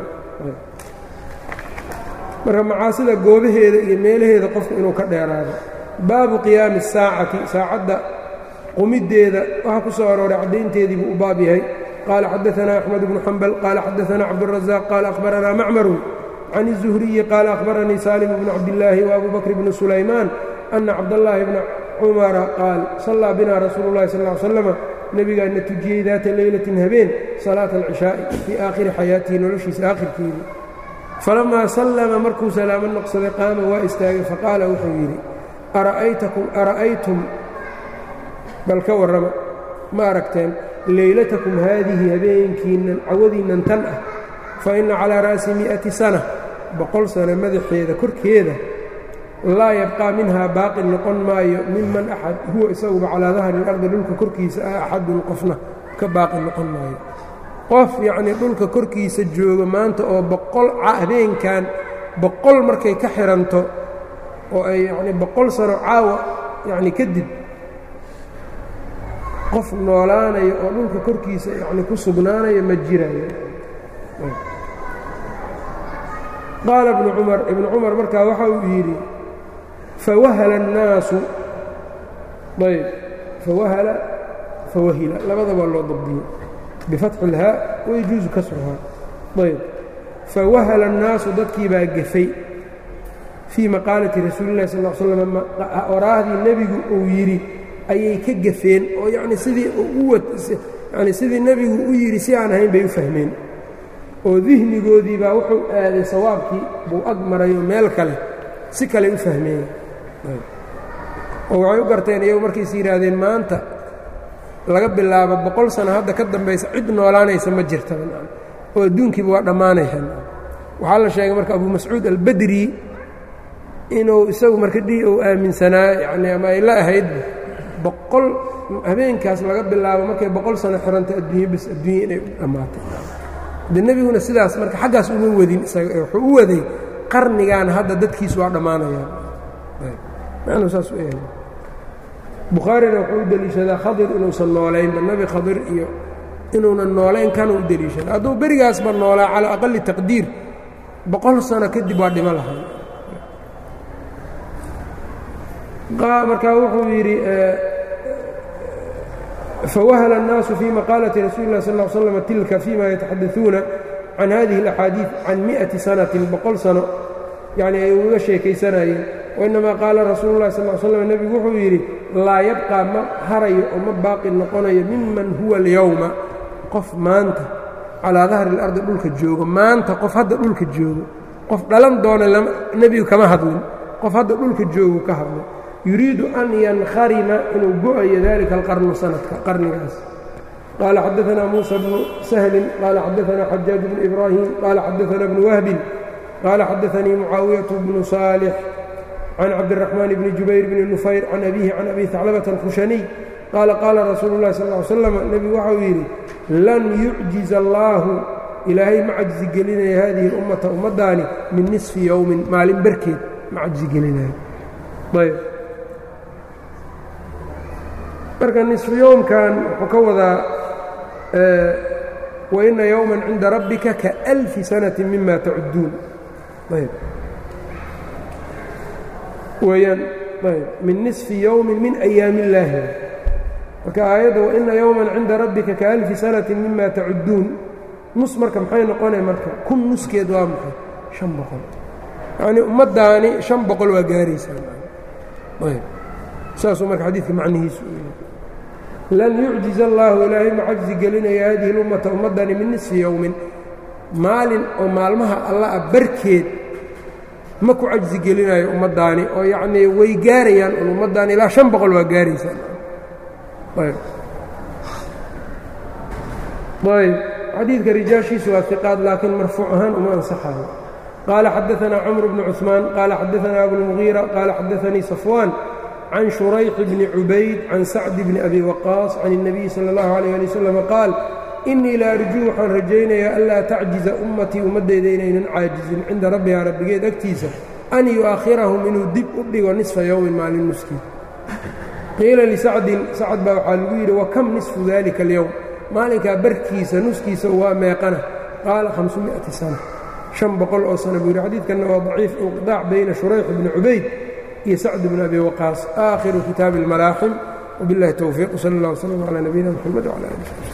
marka macaasida goobaheeda iyo meelaheeda qofka inuu ka dheeraado baabu qiyaami الsaacati saacadda qumiddeeda waxaa ku soo arooray caddaynteedii buu u baab yahay qaala xadaثanaa axmed bnu xambal qaala xadaثanaa cabdالraزaaq qaala akhbaranaa macmaru can الzuhriyi qaala akhbaranii salim bnu cabdillaahi وabu bakr bni sulaymaan ana cabdallaahi bna cumara qaal sallaa binaa rasuulu اllahi sal ly slama nebigaana tujiyey daata leylatin habeen salaata alcishaa'i fii aakhiri xayaatihi noloshiisa aakhirkeedii falamaa sallama markuu salaamo noqsaday qaama waa istaagay faqaala wuxuu yidhi ara'aytum bal ka warrama ma aragteen leylatakum haadihi habeenkiinnan cawadiinnan tan ah fa inna calaa ra'si mi'ati sana boqol sano madaxeeda korkeeda laa yabqaa minhaa baaqi noqon maayo miman axad huwa isaguba calaa dahri ilardi dhulka korkiisa ah axadun qofna ka baaqi noqon maayo qof yacnii dhulka korkiisa jooga maanta oo boqol habeenkan boqol markay ka xihanto oo ay yacnii boqol sano caawa yacni kadib qof noolaanayo oo dhulka korkiisa yacni ku sugnaanayo ma jirayo qaala ibnu cumar ibnu cumar markaa waxa uu yidhi fawahala الnaasu ayb fawahala fawahila labadaba loo dabdiyey bifatxi اlhaa wayajuusu kasruhaa ayb fawahala الnaasu dadkii baa gefay fii maqaalati rasuuli اllahi sal slam oraahdii nebigu uu yidhi ayay ka gafeen oo yacni sidii yani sidii nebigu u yidhi si aan ahayn bay u fahmeen oo dihnigoodii baa wuxuu aaday sawaabkii buu ag marayo meel kale si kaley u fahmeen oo waxay u garteen iyagu markayis yidhaahdeen maanta laga bilaabo boqol sano hadda ka dambaysa cid noolaanaysa ma jirtaba oo adduunkiiba waa dhammaanayaan waxaa la sheegay marka abu mascuud albadri inuu isagu marka dhi uu aaminsanaa yani ama ay la ahaydba boqol habeenkaas laga bilaabo markay boqol sano xiranta adduunye bas adduunye inay dhammaatay de nebiguna sidaas marka xaggaas uma wadin isaga wuxuu u waday qarnigan hadda dadkiisu waa dhammaanayaan macnuu saas u yahay bukhaarina wuxuu u deliishadaa khadir inuusan noolaynba nebi khadir iyo inuunan noolayn kana u deliishada hadduu berigaasba noolaa calaa aqali taqdiir boqol sano kadib waa dhimo lahay markaa wuxuu yidhi fawahala الnaasu fii maqaalati rasuuli lah sal ا slm tilka fima yataxadauuna can hadihi اlaxaadiiث can miئati sanatin boqol sano yani ay uga sheekaysanayeen wainamaa qaala rasuulu lahi sal slm nebigu wuxuu yidhi laa yabqى ma harayo oo ma baaqi noqonayo miman huwa اlyowma qof maanta calaa dahri اlardi dhulka joogo maanta qof hadda dhulka joogo qof dhalan doona nebigu kama hadlin qof hadda dhulka joogu ka hadlay yuriidu an yankharima inuu go-ayo dalika alqarnu sanadka qarnigaas qaala xadaثna muuسى bnu sahli qaala xadaثna xajaaج bnu ibrahim qaala xadaثna bnu wahbin qaala xadaثanii mucaawiyaة bnu صaalح can cabdالرaحmaan bni jubayr bni nufayr can abihi can abi ثaclabة الkhushaniy qaala qaala rasuulu الlahi sal ly slam nebigu waxau yidhi lan yucjiz allaahu ilaahay ma cajzi gelinaya hadihi اlummata ummaddaani min nisfi yowmin maalin barkeed ma cajzi gelinayo ayb marka nisfu yowmkan wuxuu ka wadaa waina yowma cinda rabbika kaأlfi sanati mima tacudduun ayb weyaan ayb min nisfi yowmin min ayaami illaahi marka aayadda waina yowman cinda rabbika kaأlfi sanati mima tacudduun nus marka maxay noqonaya marka kun nuskeed waa maxay شhan boqol yacnii ummaddaani شhan boqol waa gaaraysaa ayb saasuu marka xadiidka macnihiisu lan yucjiz allaahu ilaahay ma cajzi gelinaya hadihi اlummata ummaddani min nisfi yowmin maalin oo maalmaha alla a barkeed ma ku cajzi gelinayo ummaddaani oo yacnii way gaarayaan un ummaddaani ilaa شhan boqol waa gaaraysaa ayb xadiidka rijaashiisu waa iqaad laakiin marfuuc ahaan uma ansaxayo qaala xadaثna cmr bnu cuثmaan qaala xadaثna abulmugiira qaala xadaثanii safwaan can shurayx bni cubayd can sacdi bni abi waqaas can الnabiyi salى اllahu عalيه ali waslm qaal inii la arjuu waxaan rajaynayaa anlaa tacjiza ummatii ummaddeyda inaynan caajizin cinda rabbihaa rabbigeed agtiisa an yu'akhirahum inuu dib u dhigo nisfa yowmin maalin nuskii qiila lisacdin sacad baa waxaa lagu yidhi wakam nisfu dalika اlyowm maalinkaa barkiisa nuskiisa waa meeqana qaala hamsumiati sana شhan boqol oo sana buu yidhi xadiidkanna waa daciif inqiطaac bayna shurayx bni cubayd iyo sacd bni abi waqaas aakhiru kitaabi اlmalaaxim wbiاllahi towfiiq wsal اllah wslm calى nabiyina mxamed wclى ali